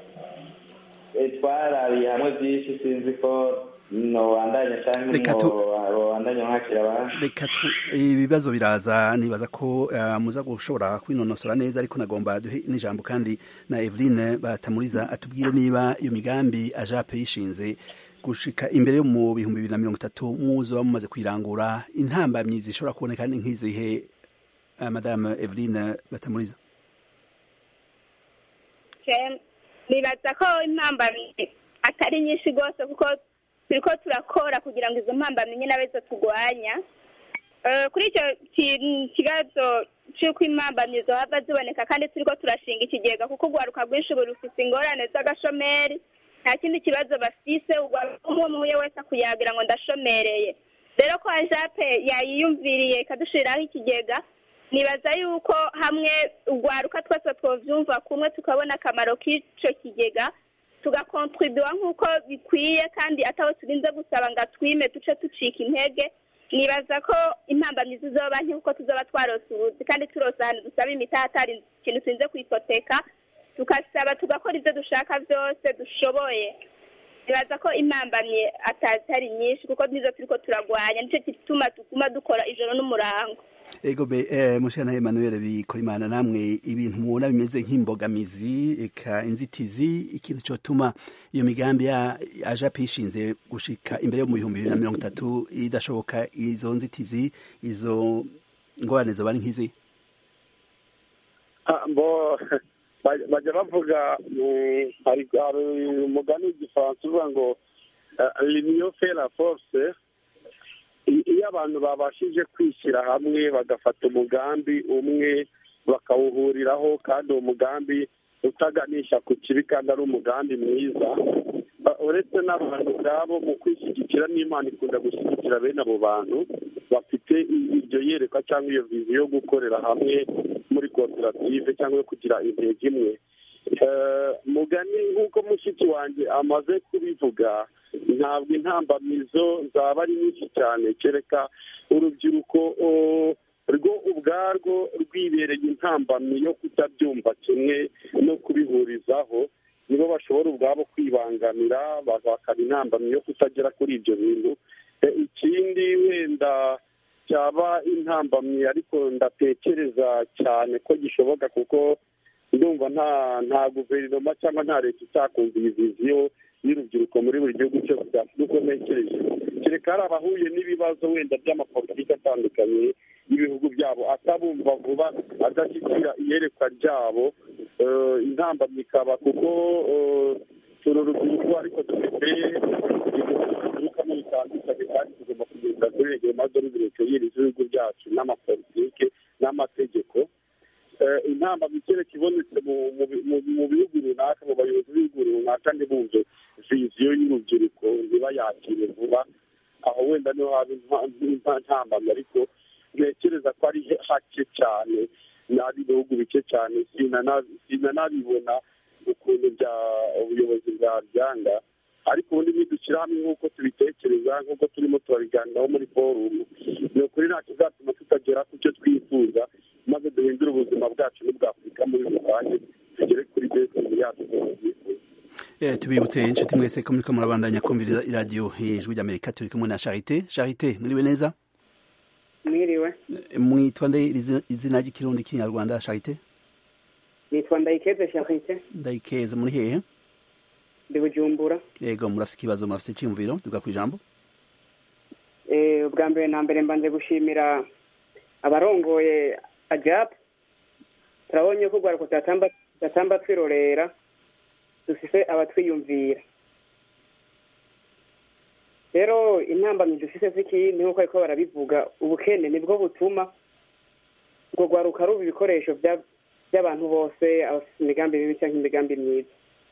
Speaker 2: twarabiye hamwe byinshi sinzi ko nobandanya cyangwa nobandanya nkakira abandi
Speaker 1: reka ibibazo biraza nibaza ko muza gushobora kwinonosora neza ariko nagomba duhe n'ijambo kandi na Eveline batamuriza atubwire niba iyo migambi ajape yishinze gushika imbere mu bihumbi bibiri na mirongo itatu muzoba mumaze kwirangura intambamyi zishobora kuboneka ni nk'izihe madame Eveline batamuriza
Speaker 3: nibaza ko impambamyi atari nyinshi rwose kuko turiko turakora kugira ngo izo mpambamyi nyine abe zo turwanya kuri icyo kibazo cy'uko impambamyi zohava ziboneka kandi turiko turashinga ikigega kuko urwaruka rwinshi ubu rufite ingorane z'agashomeri nta kindi kibazo bafise umwe muhuye wese akuyagira ngo ndashomereye rero ko ajape yayiyumviriye ikadushiriraho ikigega nibaza yuko hamwe urwaruka twese twovyumva kumwe tukabona akamaro k'ico kigega tugakontribuwa nk'uko bikwiye kandi ataho turinze gusaba ngo atwime duce ducika intege nibaza ko impambamyi zizoba nke kuko tuzoba twarose ubuzi kandi turose ahantu dusaba imitaha atari ikintu turinze kwipoteka tugasaba tugakora ibyo dushaka byose dushoboye nibaza ko impambamye atari nyinshi kuko nizo turiko turagwanya nicyo gituma tuguma dukora ijoro n'umurango
Speaker 1: ego be eh, mushana Emmanuel bikorimana namwe ibintu mubona bimeze nk'imbogamizi eka inzitizi ikintu cyotuma iyo migambi ya aja pishinze gushika imbere yo mu bihumbi bibiri na mirongo itatu idashoboka izo nzitizi izo ngorane zoba ari nk'izi
Speaker 4: bo bajya bavuga hari umugani w'igifaransa uvuga ngo liniyo fera force iyo abantu babashije kwishyira hamwe bagafata umugambi umwe bakawuhuriraho kandi uwo mugambi utaganisha ku kibi kandi ari umugambi mwiza uretse n'abantu ubwabo mu kwishyigikira n'imana ikunda gushyigikira bene abo bantu bafite iryo yerekwa cyangwa iyo vizi yo gukorera hamwe muri koperative cyangwa yo kugira intego imwe mugani nk'uko mushiki wanjye amaze kubivuga ntabwo intambamizo zaba ari nyinshi cyane kereka urubyiruko rwo ubwarwo rwibereye intambamyi yo kutabyumva kimwe no kubihurizaho nibo bashobora ubwabo kwibangamira bakaba intambamyi yo kutagera kuri ibyo bintu ikindi wenda cyaba intambamyi ariko ndatekereza cyane ko gishoboka kuko ndumva nta nta guverinoma cyangwa nta leta itakumva iyi viziyo y'urubyiruko muri buri gihugu cyose byafite uko ntekereje kereka hari abahuye n'ibibazo wenda by'amapolitiki atandukanye y'ibihugu byabo atabumva vuba adashyikira iyerekwa ryabo intambamyi ikaba kuko turi urubyiruko ariko dufite ibidukamo bitandukanye kandi tugomba kugenda kuri regero maze n'urubyiruko y'ibihugu byacu n'amapolitike n'amategeko intambamyi kereka ibonetse mu bihugu runaka mu bayobozi b'ibihugu runaka ntibumve viziyo y'urubyiruko ntibayakire vuba aho wenda niho haba intambamyi ariko ntekereza ko ari hake cyane n'ari ibihugu bike cyane sinanabibona ukuntu bya ubuyobozi bwabyanga ariko ubundi nidushyira hamwe nk'uko tubitekereza nk'uko turimo turabiganiraho muri forumu ni ukuri nta kizatuma tutagera ku cyo twifuza maze duhindure ubuzima bwacu n'ubwa afurika muri rusange tugere kuri desitini yacu twifuza
Speaker 1: tubibutse inshuti mwese ko muriko murabandanya kumviriza iradiyo ijwi ry'amerika turi kumwe na charite charite muriwe neza
Speaker 8: mwiriwe
Speaker 1: mwitwa nde izina ry'ikirundi kinyarwanda charite
Speaker 8: nitwa ndayikeze charite
Speaker 1: ndayikeze muri hehe
Speaker 8: ndi bujumbura
Speaker 1: yego murafite ikibazo murafite icyiyumviro tuga ku ijambo
Speaker 8: ubwa mbere na mbere mbanze gushimira abarongoye ajapu turabonye ko urwaruko tudatamba twirorera dufise abatwiyumvira rero intambamyi dufise z'ikindi nk'uko ariko barabivuga ubukene nibwo butuma urwo rwaruka ruba ibikoresho by'abantu bose abafite imigambi mibi cyangwa imigambi myiza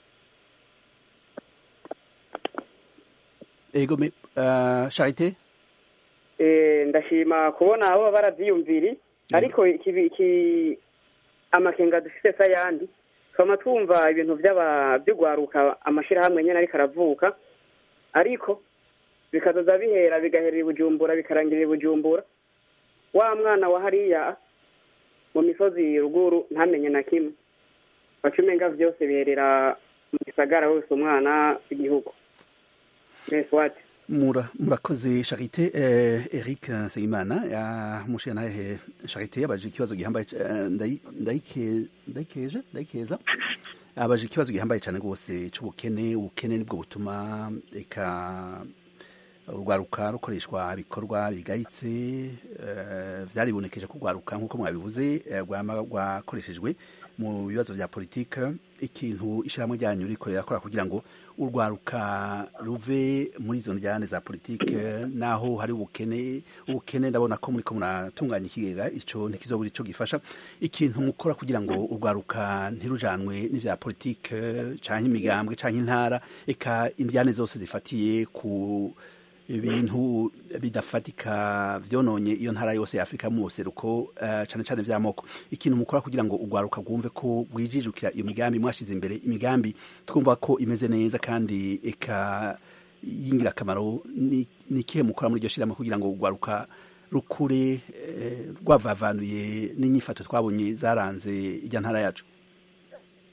Speaker 1: ego charite
Speaker 8: ndashima kubona abo barabyiyumviri ariko amakenga dufite se ayandi twama twumva ibintu by'urwaruka amashyirahamwe nyine ariko aravuka ariko bikazoza bihera bigaherera i bujumbura bikarangirira i bujumbura wa mwana wa hariya mu misozi ruguru ntamenye na kimwe baca umenga byose biherera mu gisagara wese umwana w'igihugu wati
Speaker 1: murakoze charite eric nsengimana yamushiye nahe charite yabaje ikibazo gihambaye ndayikeje ndayikeza abaje ikibazo gihambaye cyane rwose cy'ubukene ubukene nibwo butuma reka urwaruka rukoreshwa ibikorwa bigayitse byaribonekeje ko urwaruka nk'uko mwabivuze rwakoreshejwe mu bibazo bya politike ikintu ishyirahamwe ryanyu rikorera akora kugira ngo urwaruka ruve muri izo njyane za politike naho hari ubukene ubukene ndabona ko muri ko muratunganya ikigega icyo ntikizobura icyo gifasha ikintu mukora kugira ngo urwaruka ntirujanwe n'ibya politike cyangwa imigambwe cyangwa intara eka indyane zose zifatiye ku ibintu bidafatika byononye iyo ntara yose ya afurika mu buseruko cyane cyane by'amoko ikintu mukora kugira ngo urwaruka rwumve ko rwijijukira iyo migambi mwashyize imbere imigambi twumva ko imeze neza kandi eka y'ingirakamaro ni ikihe mukora muri iryo shyirahamwe kugira ngo urwaruka rukure rwavavanuye n'inyifato twabonye zaranze ijya ntara yacu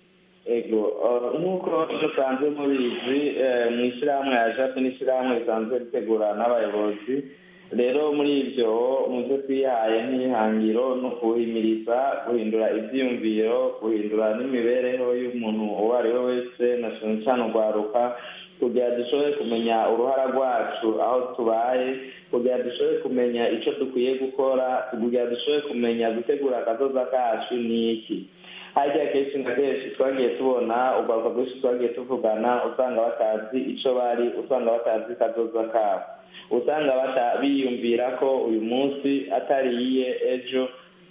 Speaker 2: ego nk'uko dusanzwe mubizi mu ishyirahamwe ya jape n'ishyirahamwe risanzwe ritegura n'abayobozi rero muri ibyo mu byo twihaye nk'ihangiro ni ukuhimiriza guhindura ibyiyumviro guhindura n'imibereho y'umuntu uwo ari we wese na cyane cyane urwaruka kugira dushobore kumenya uruhara rwacu aho tubaye kugira dushobore kumenya icyo dukwiye gukora kugira dushobore kumenya gutegura akazoza kacu ni iki harya kenshi na kenshi twagiye tubona urwaruka rwinshi twagiye tuvugana usanga batazi icyo bari usanga batazi kazoza kabo usanga biyumvira ko uyu munsi atariye ejo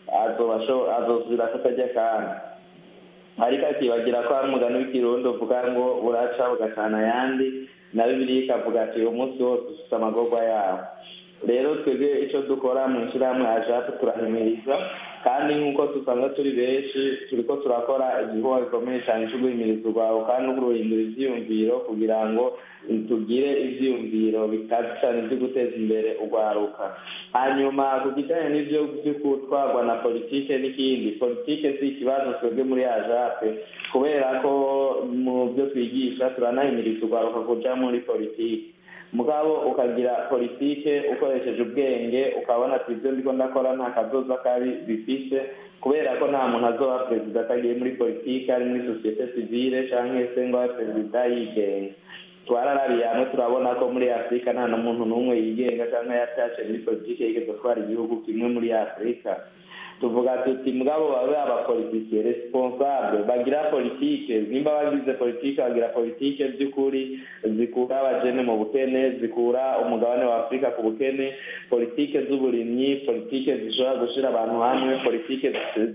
Speaker 2: azozira kutajya kandi ariko akibagira ko hari umugani w'ikirundi uvuga ngo buraca bugacana ayandi na bibiri ikavuga ati uyu munsi wose ufite amagorwa yawo rero twebwe icyo dukora mu ishyirahamwe ya jape turahimiriza kandi nk'uko dusanga turi benshi turi ko turakora igikorwa gikomeye cyane cyo guhimiriza urwawe kandi no guhindura ibyiyumviro kugira ngo tugire ibyiyumviro bikaze cyane byo guteza imbere urwaruka hanyuma ku kijyanye n'ibyo byo gutwarwa na politike n'ikindi politike si ikibazo twebwe muri ya jape kubera ko mu byo twigisha turanahimiriza urwaruka kujya muri politike mugabo ukagira politike ukoresheje ubwenge ukabona ati ibyo ndiko ndakora nta kazoza kabi bifise kubera ko nta muntu azoba perezida atagiye muri politike ari muri sosiyete sivile cyangwa se ngo abe perezida yigenga twararabiye hamwe turabona ko muri afurika nta n'umuntu n'umwe yigenga cyangwa yatashe muri politike yigeze gutwara igihugu kimwe muri afurika tuvuga tuti mugabo babe abapolitike responsable bagira politike nimba bagize politike bagira politike by'ukuri zikura abajene mu bukene zikura umugabane wa afurika ku bukene politike z'uburimyi politike zishobora gushyira abantu hamwe politike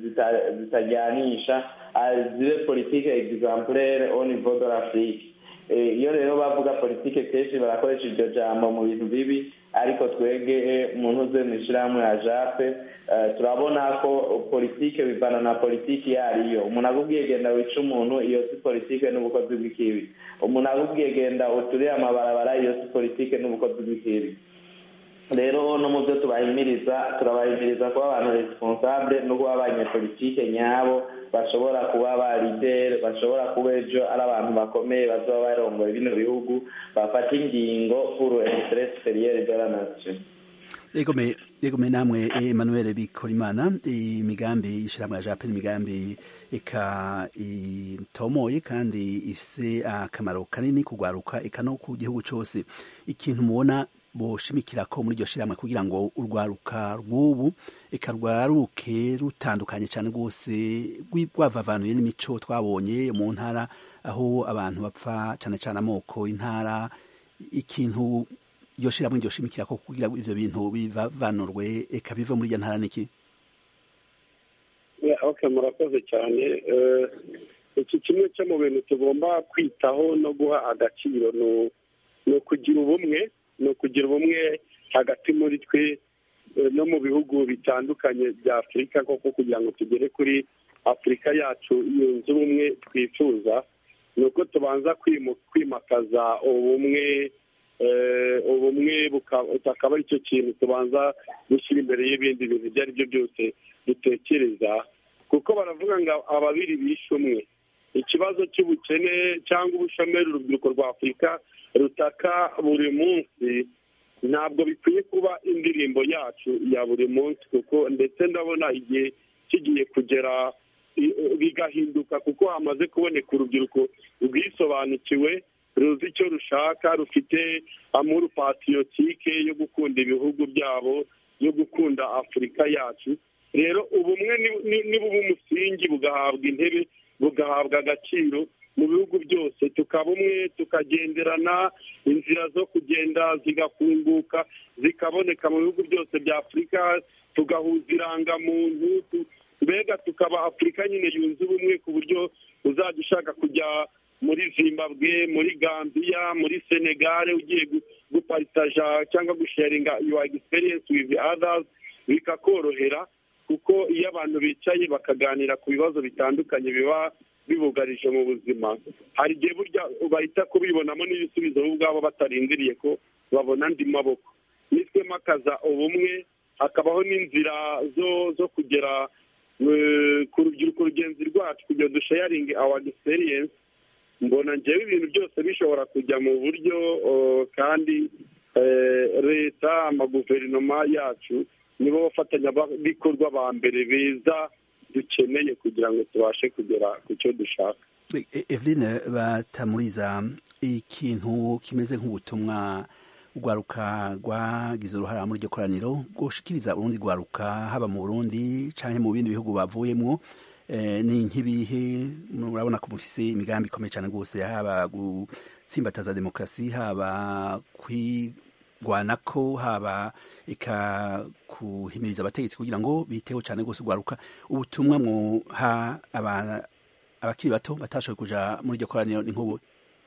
Speaker 2: zitajyanisha zibe politike exemplaire au niveau de l'afrique iyo rero bavuga politike kenshi barakoresha iryo jambo mu bintu bibi ariko twege umuntu uze mu ishyirahamwe ya jape turabona ko politike bivana na politiki iyo ariyo umuntu akubwiye genda wica umuntu iyo si politike n'ubukozi bw'ikibi umuntu akubwiye genda uturire amabarabara iyo si politike n'ubukozi bw'ikibi rero no mu byo tubahimiriza turabahimiriza kuba abantu responsable no kuba abanyepolitike nyabo bashobora kuba ba lideri bashobora kuba ejo ari abantu bakomeye bazaba barongoye bino bihugu bafata ingingo pour interet superieur de la nation
Speaker 1: egome egome namwe Emmanuel Bikorimana imigambi y'ishyirahamwe ya Japan imigambi eka itomoye kandi ifise akamaro kanini kugwaruka eka no ku gihugu cyose ikintu mubona boshimikira ko muri iryo shyirahamwe kugira ngo urwaruka rw'ubu eka rwaruke rutandukanye cyane rwose rwavavanuye n'imico twabonye mu ntara aho abantu bapfa cyane cyane amoko intara ikintu iryo shyirahamwe iryo shimikira ko kugira ngo ibyo bintu bivavanurwe eka bive muri iyo ntara niki
Speaker 4: murakoze cyane iki kimwe cyo mu bintu tugomba kwitaho no guha agaciro ni ukugira ubumwe ni ukugira ubumwe hagati muri twe no mu bihugu bitandukanye bya afurika koko kugira ngo tugere kuri afurika yacu yunze ubumwe twifuza ni uko tubanza kwimakaza ubumwe ubumwe akaba ari cyo kintu tubanza gushyira imbere y'ibindi bintu ibyo ari byo byose dutekereza kuko baravuga ngo ababiri bishe umwe ikibazo cy'ubukene cyangwa ubushomeri urubyiruko rwa afurika rutaka buri munsi ntabwo bikwiye kuba indirimbo yacu ya buri munsi kuko ndetse ndabona igihe kigiye kugera bigahinduka kuko hamaze kuboneka urubyiruko rwisobanukiwe ruzi icyo rushaka rufite amuru patiyotike yo gukunda ibihugu byabo yo gukunda afurika yacu rero ubumwe nibuba umusingi bugahabwa intebe bugahabwa agaciro mu bihugu byose tukaba umwe tukagenderana inzira zo kugenda zigafunguka zikaboneka mu bihugu byose bya afurika tugahuza irangamuntu mbega tukaba afurika nyine yunze ubumwe ku buryo uzajya ushaka kujya muri zimbabwe muri gambiya muri senegare ugiye guparitaja cyangwa gusharinga yuwa egisperiyensi wizi adazi bikakorohera kuko iyo abantu bicaye bakaganira ku bibazo bitandukanye biba bibugarije mu buzima hari igihe burya bahita kubibonamo n'ibisubizo bo ubwabo batarindiriye ko babona andi maboko nitwemakaza ubumwe hakabaho n'inzira zo zo kugera ku rubyiruko rugenzi rwacu kugira dushayaringe awa experience mbona njyewe ibintu byose bishobora kujya mu buryo kandi leta amaguverinoma yacu nibo bafatanyabikorwa ba mbere beza dukeneye kugira ngo tubashe kugera ku cyo dushaka
Speaker 1: eveline batamuriza ikintu kimeze nk'ubutumwa urwaruka rwagize uruhare muri iryo koraniro rwoshikiriza urundi rwaruka haba mu burundi cyangwa mu bindi bihugu bavuyemo ni nk'ibihe murabona ko mufise imigambi ikomeye cyane rwose haba gutsimbataza demokarasi haba kwigwanako haba eka kuhimiriza abategetsi kugira ngo biteho cyane rwose urwaruka ubutumwa mwoha abakiri bato batashoboye kuja muri iryo koraniro ni nk'ubu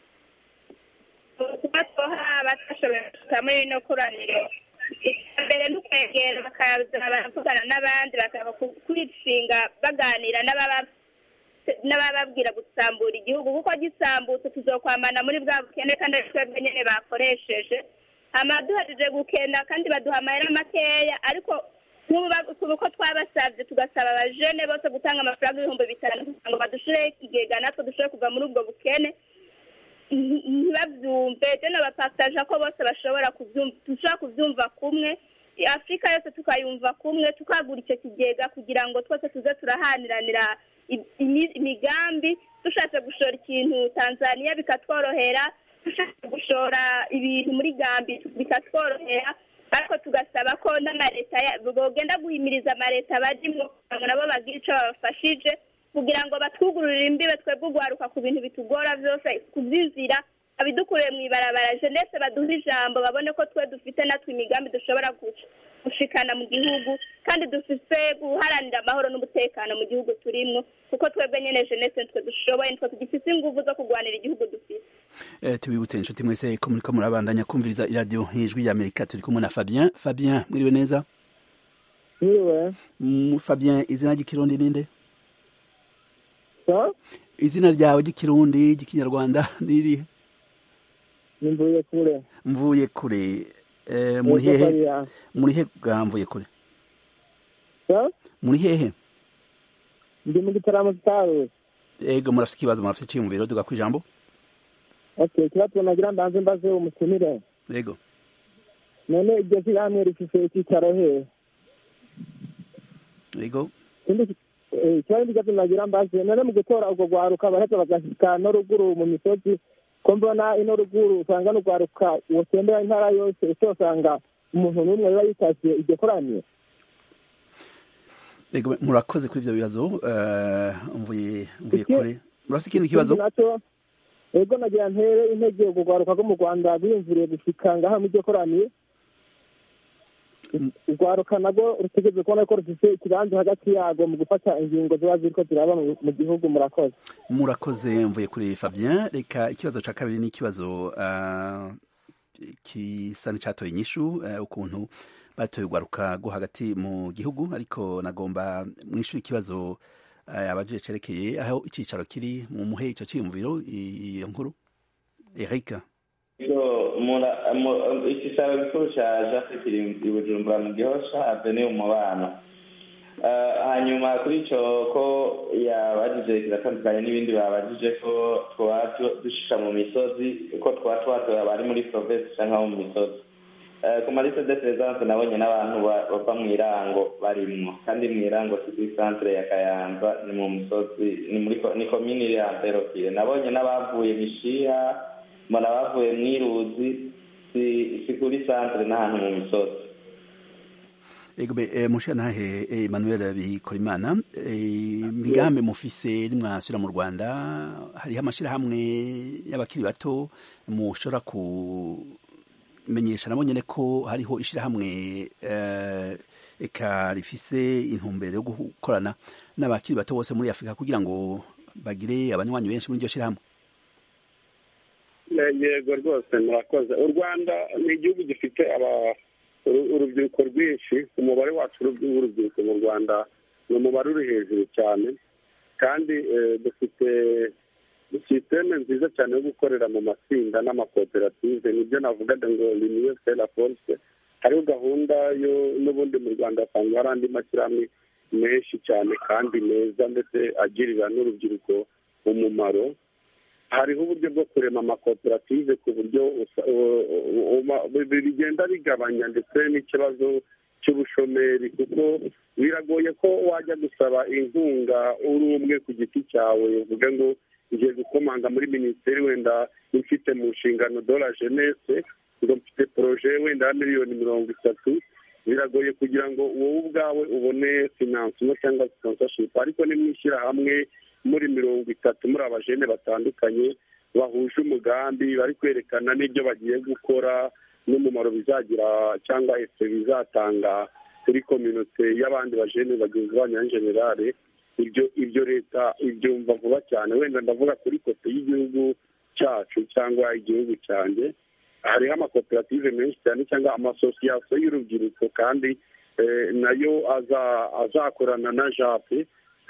Speaker 3: ubutumwa twoha abatashoboye kuja muri rino koraniro mbere ni ukwegera bakaza baravugana n'abandi bakaba kwishinga baganira n'abababwira gusambura igihugu kuko gisambutse tuzokwamana muri bwa bukene kandi ari twebwe nyine bakoresheje hama duhejeje gukenda kandi baduha amahera makeya ariko uko twabasabye tugasaba abajene bose gutanga amafaranga ibihumbi bitanu kugira ngo badushireho ikigega natwe dushobore kuva muri ubwo bukene ntibabyumve tena bapataje ko bose bashobora dushobora kubyumva kumwe afurika yose tukayumva kumwe tukagura icyo kigega kugira ngo twese tuze turahaniranira imigambi dushatse gushora ikintu tanzania bikatworohera dushatse gushora ibintu muri gambi bikatworohera ariko tugasaba ko n'amaleta bogenda guhimiriza amaleta barimo kugira ngo nabo bagire icyo babafashije kugira ngo batwugururire imbibe twebwe ugwaruka ku bintu bitugora byose kubyizira abidukuriye mu ibarabara jenese baduhe ijambo babone ko twe dufite natwe imigambi dushobora gushikana mu gihugu kandi dufite guharanira amahoro n'umutekano mu gihugu turimo kuko twebwe nyine jenese nitwe dushoboye nitwe tugifite ingufu zo kurwanira igihugu dufite
Speaker 1: tubibutse inshuti mwese ko muriko murabandanya kumviriza iradiyo nk'ijwi y'amerika turi kumwe na fabien fabien mwiriwe neza
Speaker 9: mwiriwe
Speaker 1: fabien izina ry'ikirundi ninde izina ryawe ry'ikirundi ry'ikinyarwanda nirihe
Speaker 9: mvuye kure
Speaker 1: mvuye kure muri hehe muri he bwa mvuye kure muri hehe
Speaker 9: ndi mu gitaramo kitaruzi
Speaker 1: ego murafite ikibazo murafite icyiyumviro duga ku ijambo
Speaker 9: okay ikibazo nagira mbanze mbaze umutumire
Speaker 1: ego
Speaker 9: none iryo shyirahamwe rifise icyicaro hehe
Speaker 1: ego
Speaker 9: ikibazo n'ikibazo nagira mbaze none mu gutora urwo rwaruka baraheza bagashyika no ruguru mu misozi ko mbona ino ruguru usanga n'urwaruka wotembera intara yose ese usanga umuntu n'umwe biba yitashye iryo koraniro
Speaker 1: ego murakoze kuri ibyo bibazo mvuye mvuye kure murafite ikindi kibazo
Speaker 9: ego nagira ntere intege urwo rwaruka rwo mu rwanda rwiyumviriye gushika ngaha mu iryo koraniro urwaruka nabwo rutegereje kubona ko rufite ikibanza hagati yarwo mu gufata ingingo ziba ziriko ziraba mu gihugu murakoze
Speaker 1: murakoze mvuye kuri fabien reka ikibazo cya kabiri ni ikibazo kisa n'icyatoye inyishu ukuntu batoye urwaruka rwo hagati mu gihugu ariko nagomba mwishyura ikibazo abajije cerekeye aho icyicaro kiri mu muhe icyo cyiyumviro iyo nkuru erika
Speaker 2: icyicaro gikuru cya jafe kiri i bujumbura mu gihosha aveni umubano hanyuma kuri icyo ko yabajije kiratandukanye n'ibindi babajije ko twaba dushika mu misozi ko twaba twatoye abari muri provinsi cyangwa mu misozi ku marise de presence nabonye n'abantu bava mu irango barimwo kandi mu irango si kuri centre ya kayanza ni mu misozi ni muri ni komini ya mperokire nabonye n'abavuye mishiha mbona bavuye mwiruzi si kuri centre n'ahantu mu misozi
Speaker 1: egbe mushantahe Emmanuel Bikorimana imigambi mufise nimwasubira mu Rwanda hariho amashirahamwe y'abakiri bato mushobora kumenyesha nabo nyene ko hariho ishirahamwe eka rifise intumbero yo gukorana n'abakiri bato bose muri Afurika kugira ngo bagire abanywanyi benshi muri iryo shirahamwe
Speaker 4: yego rwose murakoze u rwanda ni igihugu gifite urubyiruko rwinshi umubare wacu w'urubyiruko mu rwanda ni umubare uri hejuru cyane kandi dufite sisiteme nziza cyane yo gukorera mu matsinda n'amakoperative nibyo navugaga ngo liniyo sera force hariho gahunda yo n'ubundi mu rwanda hasanzwe hari andi mashyirahamwe menshi cyane kandi meza ndetse agirira n'urubyiruko umumaro hariho uburyo bwo kurema amakoperative ku buryo bigenda bigabanya ndetse n'ikibazo cy'ubushomeri kuko biragoye ko wajya gusaba inkunga uri umwe ku giti cyawe uvuga ngo ngiye gukomanga muri minisiteri wenda ifite mu nshingano dora jenese ngo mfite poroje wenda ya miliyoni mirongo itatu biragoye kugira ngo wowe ubwawe ubone finansimo cyangwa sponsorship ariko nimwishyira hamwe muri mirongo itatu muri abajene batandukanye bahuje umugambi bari kwerekana n'ibyo bagiye gukora n'umumaro bizagira cyangwa efe bizatanga kuri kominote y'abandi bajene bagenzi banyu ya generale ibyo ibyo leta ibyumva vuba cyane wenda ndavuga kuri kote y'igihugu cyacu cyangwa igihugu cyanjye hariho amakoperative menshi cyane cyangwa amasosiyasiyo y'urubyiruko kandi nayo azakorana na jape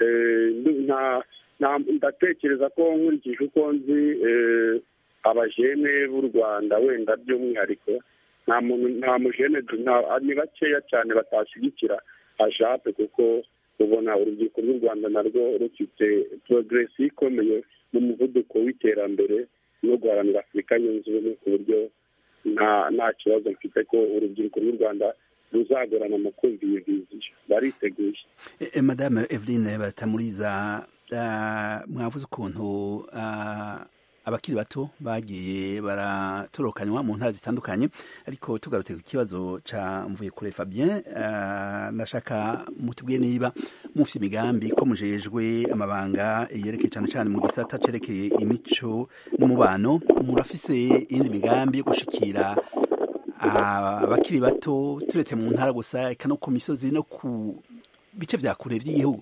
Speaker 4: ndatekereza ko nkurikije uko nzi abajene b'u rwanda wenda by'umwihariko nta muntu nta mujene ni bakeya cyane batashyigikira ajape kuko ubona urubyiruko rw'u rwanda narwo rufite porogiresi ikomeye mu muvuduko w'iterambere no guharanira afurika yunze ubumwe ku buryo nta kibazo mfite ko urubyiruko rw'u rwanda ruzagorana mu kumva iyo viziyo bariteguye
Speaker 1: madame eveline batamuriza mwavuze ukuntu abakiri bato bagiye baratorokanywa mu ntara zitandukanye ariko tugarutse ku kibazo ca mvuye kure Fabien nashaka mutubwiye niba mufite imigambi ko mujejwe amabanga yerekeye cyane cyane mu gisata cerekeye imico n'umubano murafise iyindi migambi yo gushikira abakiri bato turetse mu ntara gusa eka no ku misozi no ku bice vya kure vy'igihugu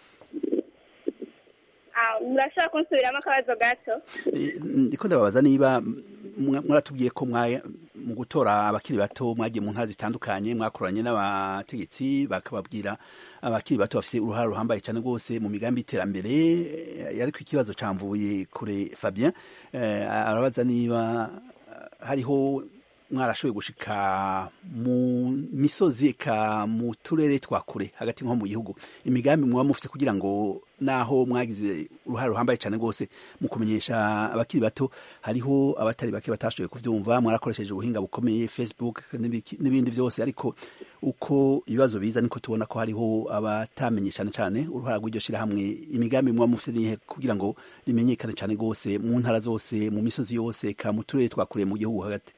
Speaker 3: murashobora kunsubiramo akabazo gato
Speaker 1: ndiko ndababaza niba mwaratubwiye ko mu gutora abakiri bato mwagiye mu ntara zitandukanye mwakoranye n'abategetsi bakababwira abakiri bato bafite uruhare ruhambaye cyane rwose mu migambi y'iterambere ariko ikibazo camvuye kure Fabien arabaza niba hariho mwarashoboye gushika mu misozi eka mu turere twa kure hagati nko mu gihugu imigambi muba mufite kugira ngo naho mwagize uruhare ruhambaye cyane rwose mu kumenyesha abakiri bato hariho abatari bake batashoboye kuvyumva mwarakoresheje ubuhinga bukomeye facebook n'ibindi byose ariko uko ibibazo biza niko tubona ko hariho abatamenye cyane cyane uruhara rw'iryo shirahamwe imigambi muba mufite nihe kugira ngo rimenyekane cyane rwose mu ntara zose mu misozi yose eka mu turere twa kure mu gihugu hagati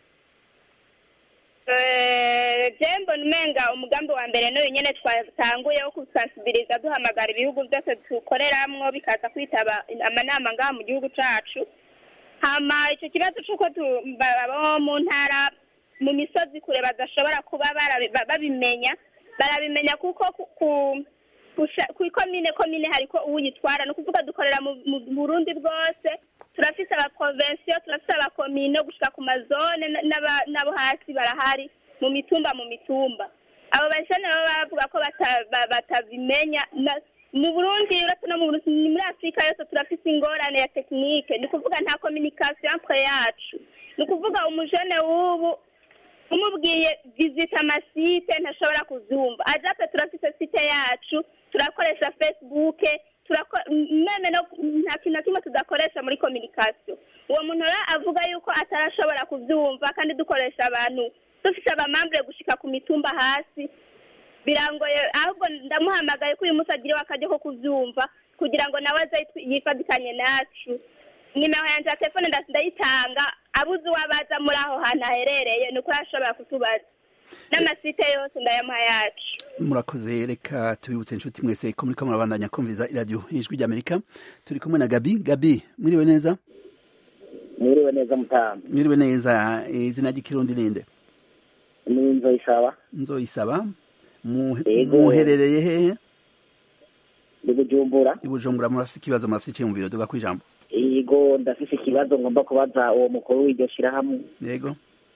Speaker 3: jembo umenga umugambi wa mbere n'uyu nyine twatanguye wo gusansibiriza duhamagara ibihugu byose dukoreramwo bikaza kwitaba amanama ngaha mu gihugu cyacu hama icyo kibazo cy'uko abo mu ntara mu misozi kure badashobora kuba babimenya barabimenya kuko ku ikomine komine hariko uwuyitwara ni ukuvuga dukorera mu burundi bwose turafise abaprovensiyo turafise abakomino gushika ku mazone n'abo hasi barahari mu mitumba mu mitumba abo bajene baba bavuga ko batabimenya mu burundi uretse no muri afurika yose turafise ingorane ya tekinike ni ukuvuga nta kominikasiyo entre yacu ni ukuvuga umujene w'ubu umubwiye visita amasite ntashobora kuzumva ajape turafise site yacu turakoresha facebook meme no nta kintu na kimwe tudakoresha muri kominikasiyo uwo muntu rero avuga yuko atarashobora kubyumva kandi dukoresha abantu dufite abamambure gushika ku mitumba hasi birangoye ahubwo ndamuhamagaye ko uyu munsi agiriwe akajya ko kubyumva kugira ngo nawe aze yifatikanye nacu nimero yanjye ya telefone ndayitanga abuze uwabaza muri aho hantu aherereye ni uko yashobora kutubaza n'amasite yose ndayamuha yacu
Speaker 1: murakoze reka tubibutse inshuti mwese ko muriko murabandanya kumviza iradiyo ijwi ry'amerika turi kumwe na gabi gabi mwiriwe neza
Speaker 10: mwiriwe neza mutamu
Speaker 1: mwiriwe neza izina ry'ikirundi ninde
Speaker 10: ni nzoyisaba
Speaker 1: nzoyisaba muherereye hehe
Speaker 10: ni bujumbura
Speaker 1: i bujumbura murafise ikibazo murafise icyiyumviro duga kwijambo
Speaker 10: yego ndafise ikibazo ngomba kubaza uwo mukuru w'iryo shirahamwe
Speaker 1: yego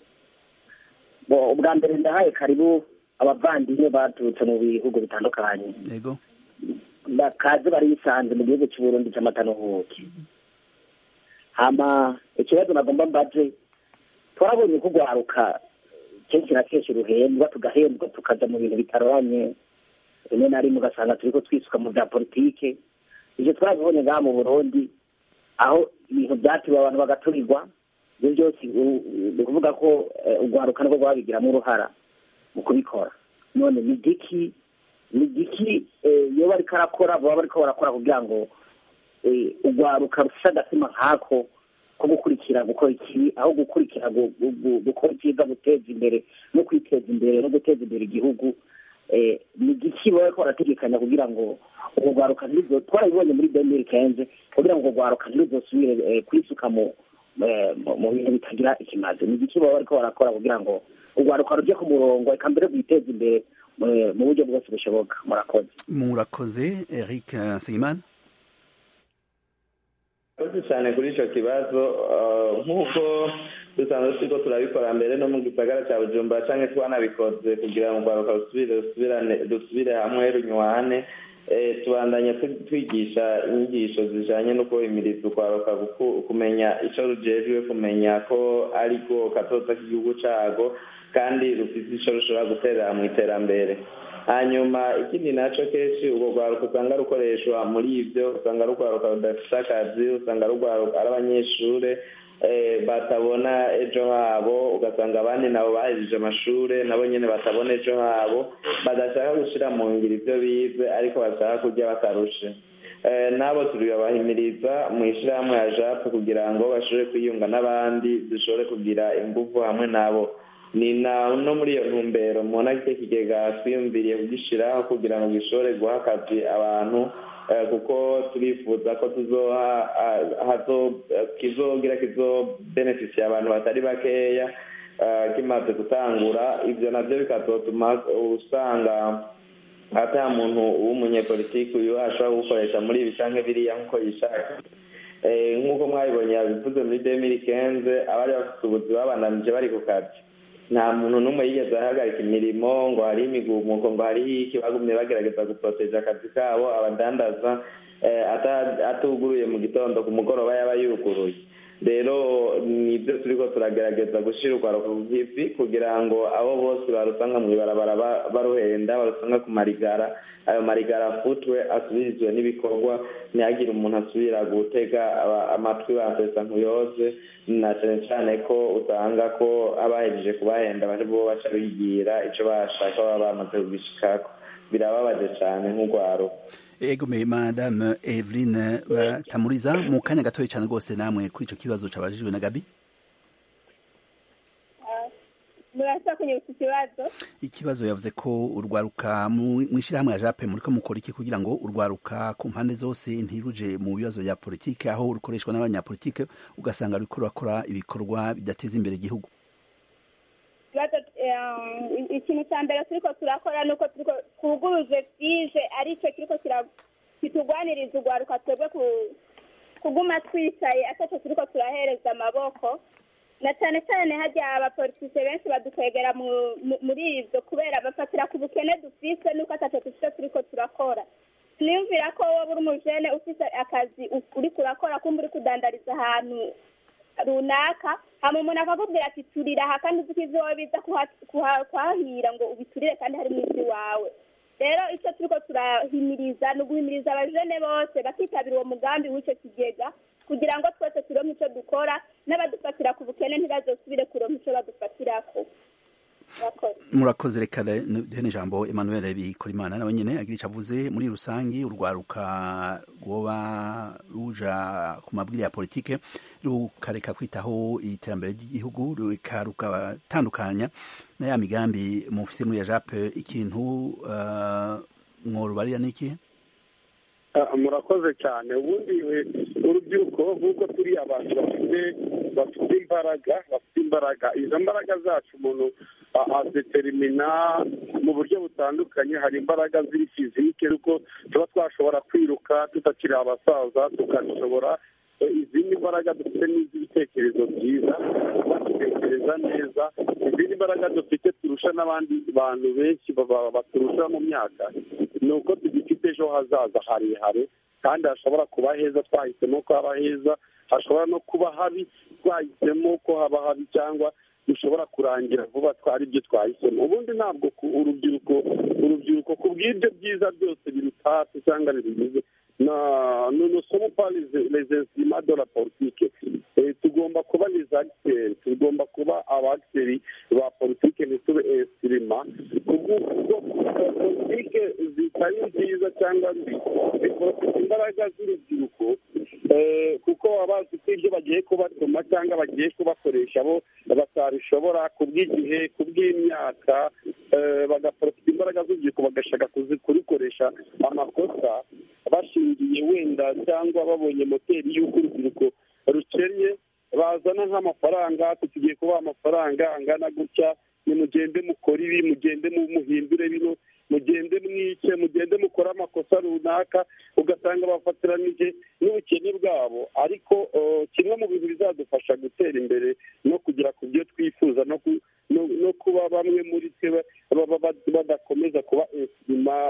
Speaker 10: ubwa mbere ndahaye karibu abavandimwe baturutse mu bihugu bitandukanye
Speaker 1: yego
Speaker 10: bakaze barisanze mu gihugu cy'uburundi cy'amatanuhuke hama ikibazo nagomba mbaje twarabonye ko ugwaruka kenshi na kenshi ruhendwa tugahembwa tukaja mu bintu bitaroranye rimwe na rimwe ugasanga turi ko twisuka mu bya politike ibyo twabibonye ngaha mu burundi aho ibintu byatiriwe abantu bagaturirwa ibyo byose ni ukuvuga ko urwaruka nirwo rwabigiramo uruhara mu kubikora none ni igiki ni igiki iyo bari karakora baba bari ko barakora kugira ngo urwaruka rufite agatima nk'ako ko gukurikira gukora ikibi aho gukurikira gukora icyiza guteza imbere no kwiteza imbere no guteza imbere igihugu ni igiki baba bariko barategekanya kugira ngo urwo rwaruka twarabibonye muri demiri kenze kugira ngo urwo rwaruka ntiruzosubire kwisuka mu mu bintu bitagira ikimaze ni igiki baba bariko barakora kugira ngo urwaruka rujye ku murongo reka mbere rwiteze imbere mu buryo bwose bushoboka murakoze
Speaker 1: murakoze eric nsengimana
Speaker 2: murakoze cyane kuri icyo kibazo nk'uko dusanzwe turiko turabikora mbere no mu gisagara cya bujumbura cyangwa twanabikoze kugira ngo urwaruka rusubire dusubire hamwe runywane tubandanya twigisha inyigisho zijanye no kubahimiriza urwaruka kumenya icyo rujejwe kumenya ko ariko katoza k'igihugu cago kandi rufite icyo rushobora guterera mu iterambere hanyuma ikindi nacyo kenshi urwo rwaruka usanga rukoreshwa muri ibyo usanga rugwaruka rudafite akazi usanga rugwaruka ari abanyeshuri batabona ejo habo ugasanga abandi nabo bahejeje amashuri nabo nyine batabona ejo habo badashaka gushyira mu ngiro ibyo bize ariko bashaka kurya batarushe nabo turabahimiriza mu ishyirahamwe ya japu kugira ngo bashobore kwiyunga n'abandi dushobore kugira ingufu hamwe nabo ni no muri iyo ntumbero mubona ko ikigega twiyumviriye kugishyiraho kugira ngo gishobore guha akazi abantu kuko turifuza ko kizogira kizobenefisiye abantu batari bakeya kimaze gutangura ibyo nabyo bikazotuma usanga ata muntu w'umunyepolitiki uyu ashobora gukoresha muri ibi cyangwa biriya nk'uko yishaka nk'uko mwabibonye yabivuze muri demiri kenze abari bafite ubuzi babandanije bari ku kazi nta muntu n'umwe yigeze ahagarika imirimo ngo hariho imigumuko ngo hariho iki bagumye bagerageza guporoteje akazi kabo abadandaza atuguruye mu gitondo ku mugoroba yaba yuguruye rero nibyo turi ko turagerageza gushyira urwaruka ku bw'ivi kugira ngo abo bose barusanga mu ibarabara baruhenda barusanga ku marigara ayo marigara afutwe asubirizwe n'ibikorwa ntihagire umuntu asubira gutega amatwi basesa nkuyoze na cyane cyane ko usanga ko abahejeje kubahenda bari bo baca bigira icyo bashaka baba bamaze kubishikako birababaje cyane nk'urwaruka
Speaker 1: ego me madame Eveline batamuriza mu kanya gatoya cyane rwose namwe kuri icyo kibazo cabajijwe na Gabi
Speaker 3: murasa kunyibutsa ikibazo
Speaker 1: ikibazo yavuze ko urwaruka mu ishyirahamwe ya jape muriko mukora iki kugira ngo urwaruka ku mpande zose ntiruje mu bibazo bya politike aho rukoreshwa n'abanyapolitike ugasanga ruriko rurakora ibikorwa bidateza imbere igihugu
Speaker 3: ikintu cya mbere turiko turakora ni uko twuguruje fije aricyo kiriko kitugwaniriza urwaruka twebwe kuguma twicaye ataco turiko turahereza amaboko na cyane cyane hajya abapolitise benshi badukwegera muri ibyo kubera bafatira ku bukene dufise nuko ataco dufise turiko turakora niyumvira ko wowe uri umujene ufise akazi uriko urakora kumva uri kudandariza ahantu runaka hama umuntu akakubwira ati turira aha kandi uzi ko ivyo wowe biza kuhahira ngo ubiturire kandi harimo ivy'iwawe rero icyo turiko turahimiriza ni uguhimiriza abajene bose bakitabira uwo mugambi w'ico kigega kugira ngo twese turonke ico dukora n'abadufatira ku bukene ntibazosubire kuronka ico badufatirako
Speaker 1: murakoze reka duhe n'ijambo emmanuel bikorimana nawe nyine agira icyo avuze muri rusange urwaruka rwoba ruja ku mabwiriza ya politike rukareka kwitaho iterambere ry'igihugu rugatandukanya na ya migambi mufise muri ya jape ikintu mworubarira n'iki
Speaker 4: murakoze cyane ubundi urubyiruko nk'uko turi abantu bafite bafite imbaraga bafite imbaraga izo mbaraga zacu umuntu adeterimina mu buryo butandukanye hari imbaraga ziri fizike kuko tuba twashobora kwiruka tutakiri abasaza tukashobora izindi mbaraga dufite n'iz'ibitekerezo byiza tugatekereza neza izindi mbaraga dufite turusha n'abandi bantu benshi baturusha mu myaka ni uko tugifite ejo hazaza harehare kandi hashobora kuba heza twahisemo ko haba heza hashobora no kuba habi twahisemo ko haba habi cyangwa dushobora kurangira vuba twari ibyo twahisemo ubundi ntabwo urubyiruko urubyiruko ku bw'ibyo byiza byose biruta hasi cyangwa bibigize na nosomo pa les instruments de la politique tugomba kuba les acteurs tugomba kuba abacteri ba politike ntitube instruments kubwo politike zitari nziza cyangwa mbi zikorofita imbaraga z'urubyiruko kuko baba bazi ko ibyo bagiye kubatuma cyangwa bagiye kubakoresha bo batabishobora ku bw'igihe ku bw'imyaka bagaporofita imbaraga z'urubyiruko bagashaka kurikoresha amakosa bashingiye wenda cyangwa babonye moteri y'uko urubyiruko rukennye bazana nk'amafaranga tugiye kubaha amafaranga angana gutya nimugende mukora ibi mugende muhindure bino mugende mwice mugende mukore amakosa runaka ugasanga bafatiranije n'ubukene bwabo ariko kimwe mu bintu bizadufasha gutera imbere no kugera ku byo twifuza no kuba bamwe muri twe badakomeza kuba esima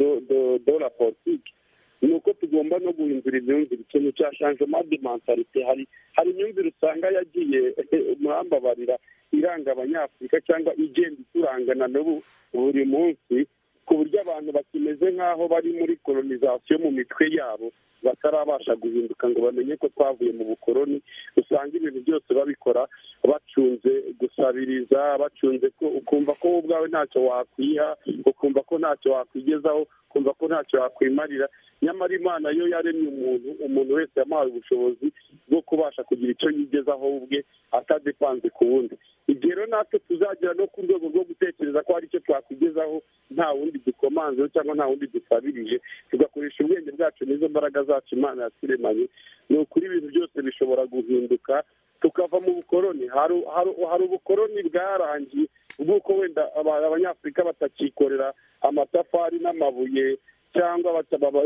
Speaker 4: do la politike ni uko tugomba no guhindura imyumvire ikintu cya shanjoma de mentalite hari hari imyumvire usanga yagiye murambabarira iranga abanyafurika cyangwa igenda iturangana n'ubu buri munsi ku buryo abantu bakimeze nk'aho bari muri kolonizasiyo mu mitwe yabo batarabasha guhinduka ngo bamenye ko twavuye mu bukoroni usanga ibintu byose babikora bacunze gusabiriza bacunze ko ukumva ko wowe ubwawe ntacyo wakwiha ukumva ko ntacyo wakwigezaho ukumva ko ntacyo wakwimarira nyamara imana yo yaremye umuntu umuntu wese yamuhaye ubushobozi bwo kubasha kugira icyo yigezaho ubwe atadepanze ku wundi igihe rero natwe tuzagera no ku rwego rwo gutekereza ko hari icyo twakwigezaho nta wundi dukomanzeho cyangwa nta wundi dusabirije tugakoresha ubwenge bwacu n'izo mbaraga zacu imana yaturemanye ni ukuri ibintu byose bishobora guhinduka tukava mu bukoroni hari ubukoroni bwarangiye bw'uko wenda abanyafurika batakikorera amatafari n'amabuye cyangwa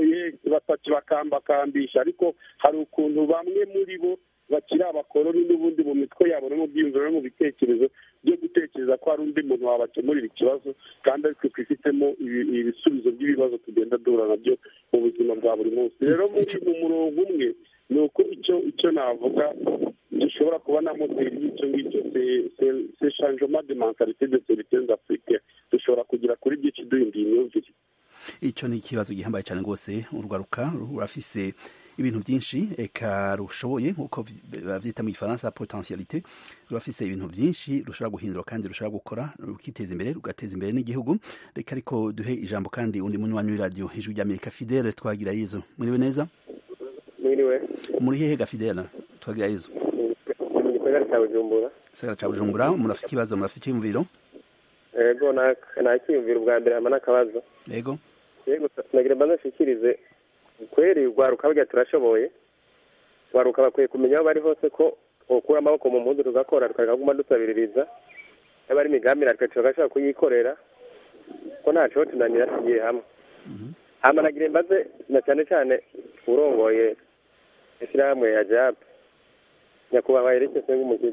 Speaker 4: bakambakambisha ariko hari ukuntu bamwe muri bo bakiri abakoroni n'ubundi mu mitwe yabo no mu byiyumviro no mu bitekerezo byo gutekereza ko hari undi muntu wabakemurira ikibazo kandi aritwe twifitemo ibisubizo by'ibibazo tugenda duhura nabyo mu buzima bwa buri munsi rero muri mu murongo umwe ni uko icyo icyo navuga gishobora kuba na moteri y'icyo ngicyo se shanjoma de mentalite de serivisi afurike dushobora kugera kuri byinshi duhinduye imyumvire
Speaker 1: icyo ni ikibazo gihambaye cyane rwose urwaruka rurafise ibintu byinshi eka rushoboye nk'uko babyita mu gifaransa potentialite rurafise ibintu byinshi rushobora guhindura kandi rushobora gukora rukiteza imbere rugateza imbere n'igihugu reka ariko duhe ijambo kandi undi munywanyi w'iradiyo hejuru ry'amerika fidele twagira yezu muriwe neza
Speaker 11: mwiriwe
Speaker 1: muri hehe ga fidele twagira yezu
Speaker 11: mu gisagara cya bujumbura
Speaker 1: gisagara cya bujumbura murafite ikibazo murafite icyiyumviro
Speaker 11: yego nta cyiyumviro ubwa mbere hama n'akabazo
Speaker 1: yego
Speaker 11: yego nagira mbanza nshikirize kweri rwaruka burya turashoboye rwaruka bakwiye kumenya aho bari hose ko ukura amaboko mu mpundu tugakora tukareka kuguma dusabiririza yaba ari imigambi natwe tugashobora kuyikorera ko ntaco tunanira tugiye hamwe hama nagira mbaze na cyane cyane urongoye ishyirahamwe ya jab nyakubahwa yereke senga umugizi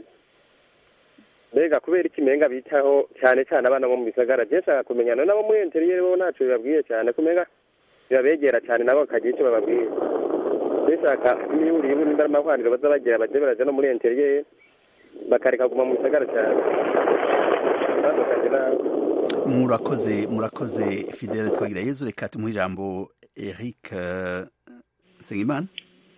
Speaker 11: mbega kubera iki menga bitaho cyane cyane abana bo mu bisagara je nshaka kumenyana nabo muri interiyeri bo ntaco bibabwiye cyane kumenga bibabegera cyane nabo bakagira icyo bababwiye bishaka imihuriro y'ubundi n'amahwaniro baza bagira baje baraja no muri interiyeri bakareka kuguma mu bisagara cyane
Speaker 1: murakoze murakoze fidele twagira yezu reka tumuhe ijambo eric nsengimana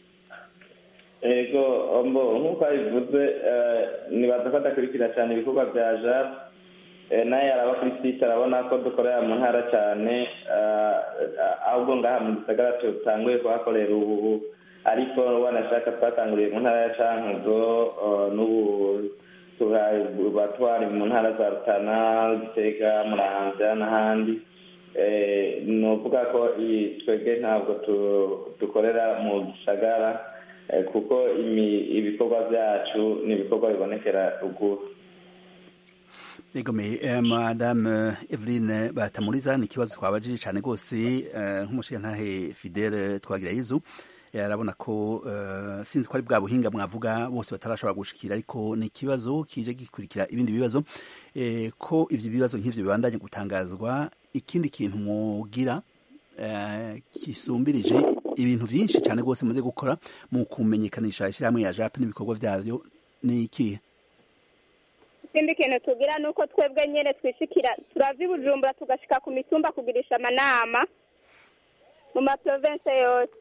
Speaker 2: ego nk'uko abivuze nibaza ko adakurikira cyane ibikorwa bya jab nawe araba kuri site arabona ko dukorera mu ntara cyane ahubwo ngaha mu gisagara tutanguye kuhakorera ubu ariko wanashaka twatanguriye mu ntara ya cankuzo n'ubu tuba twari mu ntara za rutana gitega muramvya n'ahandi ni ukuvuga ko twebwe ntabwo dukorera mu gisagara kuko ibikorwa byacu ni ibikorwa bibonekera ruguru
Speaker 1: Egome madame Eveline Batamuriza ni ikibazo twabajije cyane rwose nk'umushingantahe Fidele twagira yizu arabona ko sinzi ko ari bwa buhinga mwavuga bose batarashobora gushikira ariko ni ikibazo kije gikurikira ibindi bibazo ko ivyo bibazo nk'ivyo bibandanye gutangazwa ikindi kintu mwogira kisumbirije ibintu byinshi cyane rwose muze gukora mu kumenyekanisha ishyirahamwe ya jape n'ibikorwa byayo ni ikihe
Speaker 3: ikindi kintu tugira ni uko twebwe nyine twishikira turava i bujumbura tugashika ku mitumba kugirisha amanama mu maprovense yose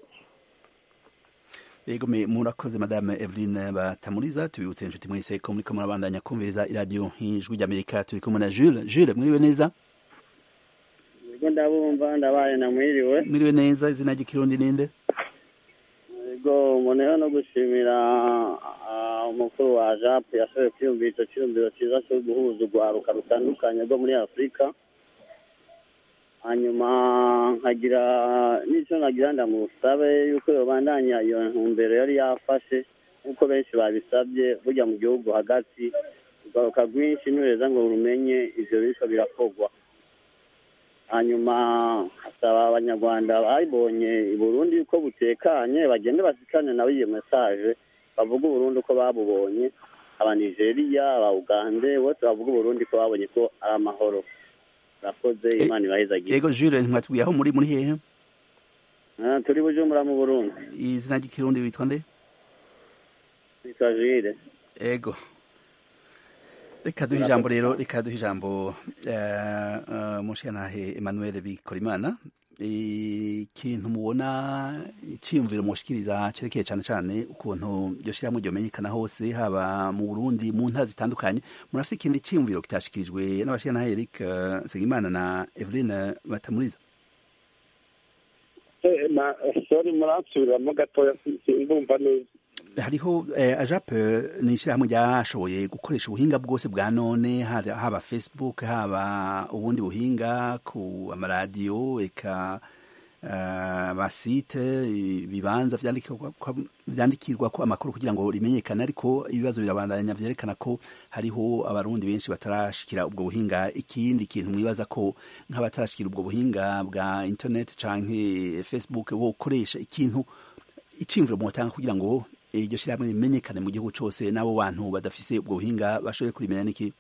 Speaker 1: yego me murakoze madame Eveline Batamuriza tubibutse inshuti mwese ko muriko murabandanya kumviriza iradiyo ijwi ry'Amerika turi kumwe na Jules Jules mwiriwe neza
Speaker 12: Yego ndabumva ndabaye namwiriwe
Speaker 1: mwiriwe neza izina ry'ikirundi ninde
Speaker 12: yego mboneyeho no gushimira ah, umukuru wa japu yashoboye kwiyumvira icyo cyiyumviro cyiza cyo guhuza urwaruka rutandukanye rwo muri afurika hanyuma nkagira n'icyo nagira ndamusabe yuko yobandanya iyo ntumbero yari yafashe nk'uko benshi babisabye burya mu gihugu hagati urwaruka rwinshi ntureza ngo rumenye ivyo biriko birakorwa hanyuma hasaba abanyarwanda babonye i burundi yuko butekanye bagende basikane nabo iyo mesaje bavuga uburundi uko babubonye aba nigeria aba ugande bose bavuga uburundi ko babonye ko ari amahoro urakoze imana ibahezagire
Speaker 1: yego Jules ntimwatubwiye aho muri muri hehe
Speaker 12: Ah, turi bujumbura mu burundi
Speaker 1: izina ry'ikirundi witwa nde
Speaker 12: witwa jire
Speaker 1: ego reka duhe ijambo rero reka duhe ijambo eh, eh, mushikanahe Emmanuel Bikorimana ikintu mubona iciyumviro mushikiriza cerekeye cane cane ukuntu iryo shirahamwe ryomenyekana hose haba mu Burundi mu ntara zitandukanye murafise ikindi ciyumviro kitashikirijwe n'abashikanahe Eric eh, Nsengimana na Eveline Batamuriza
Speaker 4: Eh, na sorry muransubiramo gatoya si- simbumva neza
Speaker 1: hariho eh, ajap ni ishyirahamwe ryashoboye gukoresha ubuhinga bwose bwa none haba haba facebook haba ubundi buhinga ku amaradiyo eka uh, amasite ibibanza vyandikirwa ko- vyandikirwa ko amakuru kugira ngo rimenyekane ariko ibibazo birabandanya vyerekana ko hariho abarundi benshi batarashikira ubwo buhinga ikindi kintu mwibaza ko nk'abatarashikira ubwo buhinga bwa internet canke facebook bokoresha ikintu iciyumviro mwotanga kugira ngo iryo shyirahamwe rimenyekane mu gihugu cyose n'abo bantu badafise ubwo buhinga bashobore kurimenya n'iki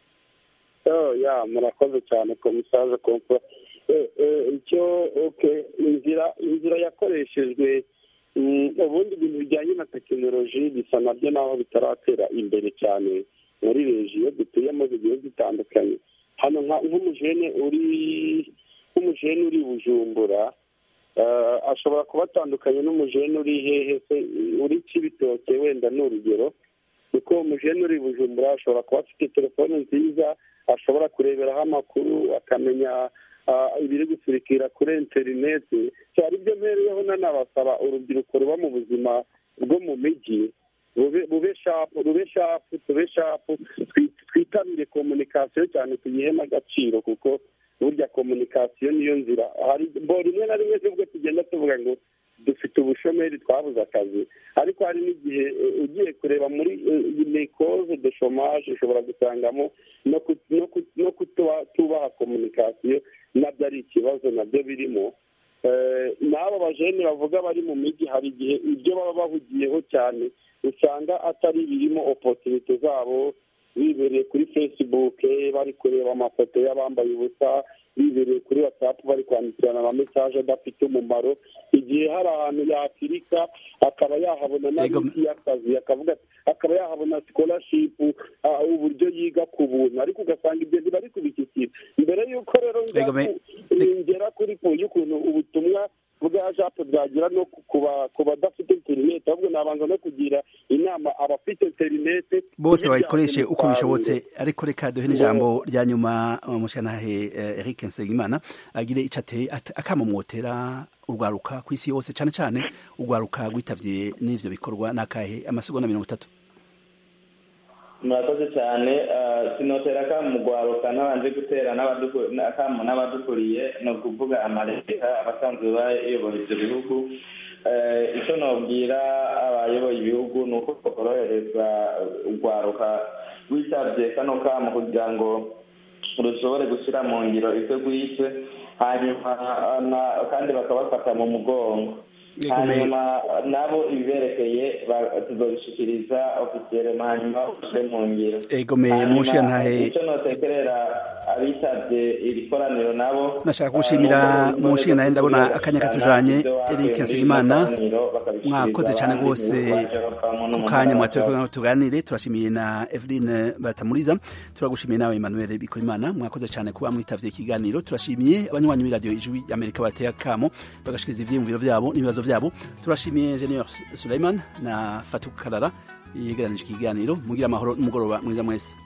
Speaker 4: Oh, ya murakoze cyane komisaje kompa Eh, eh, icyo okay inzira inzira yakoreshejwe mm, ubundi ibintu bijyanye na tekinoloji bisa nabyo naho bitaratera imbere cyane muri regiyo dutuyemo zigiye zitandukanye hano nka- nk'umujene uri nk'umujene uri i bujumbura eh, ashobora kuba atandukanye n'umujene uri hehe se uri kibitoke wenda ni urugero kuko umujene uri i bujumbura ashobora kuba afite telefone nziza ashobora kureberaho amakuru akamenya ah, ibiri gusurikira kuri interineti cyari ibyo mpereyeho nanabasaba urubyiruko ruba mu buzima bwo mu mijyi bube bube shapu rube shapu tube shapu twi- twitabire komunikasiyo cyane tuyihe n'agaciro kuko burya komunikasiyo niyo nzira hari bo rimwe na rimwe nubwo tugenda tuvuga ngo dufite ubushomeri twabuze akazi ariko hari n'igihe eh, ugiye kureba muri mikoze de shomaje ushobora gusangamo no ku- no ku- no kutuba- tubaha komunikasiyo nabyo ari ikibazo nabyo birimo Eh, n'abo bajene bavuga bari mu mijyi hari igihe ibyo baba bahugiyeho cyane usanga atari birimo opotunite zabo bibereye kuri facebook bari kureba amafoto y'abambaye ubusa bibereye kuri whatsapp bari kwandikirana amamesaje adafite umumaro igihe hari ahantu yakirika akaba yahabona n'abisi y'akazi akavuga ati akaba yahabona scholarship ah, uburyo yiga ku buntu ariko ugasanga ibyo ntibari kubishyikira mbere y'uko rero njya
Speaker 1: Ego, me-
Speaker 4: ku- ngera kuri po y'ukuntu ubutumwa bwa jape bwagira no ku- ku ba- ku badafite interineti ahubwo nabanza no kugira inama abafite interineti
Speaker 1: bose
Speaker 4: kuyibyaza
Speaker 1: bayikoreshe uko
Speaker 4: umusaruro.
Speaker 1: bishobotse ariko reka duhe n'ijambo rya nyuma umushanahe Eric Nsengimana agire ico ateye at- akamumwotera urwaruka ku isi yose cane cane urwaruka rwitavye n'ivyo bikorwa n'akahe amasegonda mirongo itatu
Speaker 2: murakoze cyane eh, sinotera akamu mugwaruka ntabanje gutera n'abaduku- akamu n'abadukuriye ni ukuvuga amaleta abasanzwe bayoboye ibyo bihugu Eh, icyo nobwira abayoboye ibihugu ni uko bakorohereza urwaruka rwitabye kano kamu kugira ngo rushobore gushyira mu ngiro ibyo rwishe hanyuma na- kandi bakabafata mu mugongo hanyuma nabo ibiberekeye tuzobishikiriza ofisiyere hanyuma ushyire mu ngiro
Speaker 1: egome munshiya ntahe
Speaker 2: icyo notekerera abitabye iri koraniro nabo
Speaker 1: nashaka gushimira munshiya ntahe ndabona akanya katujanye Eric Nsengimana mwakoze cyane rwose ku kanya mwatoye tuganire turashimiye na Eveline Batamuriza turagushimiye nawe Emmanuel Bikorimana mwakoze cyane kuba mwitavye ikiganiro turashimiye abanywanyi b'iradiyo ijwi Amerika bateye akamo bagashikiriza ivyiyumviro vyabo n'ibibazo vyabo turashimiye Engineer Suleiman na Fatou Kalala yegeranije ikiganiro mugira amahoro n'umugoroba mwiza mwese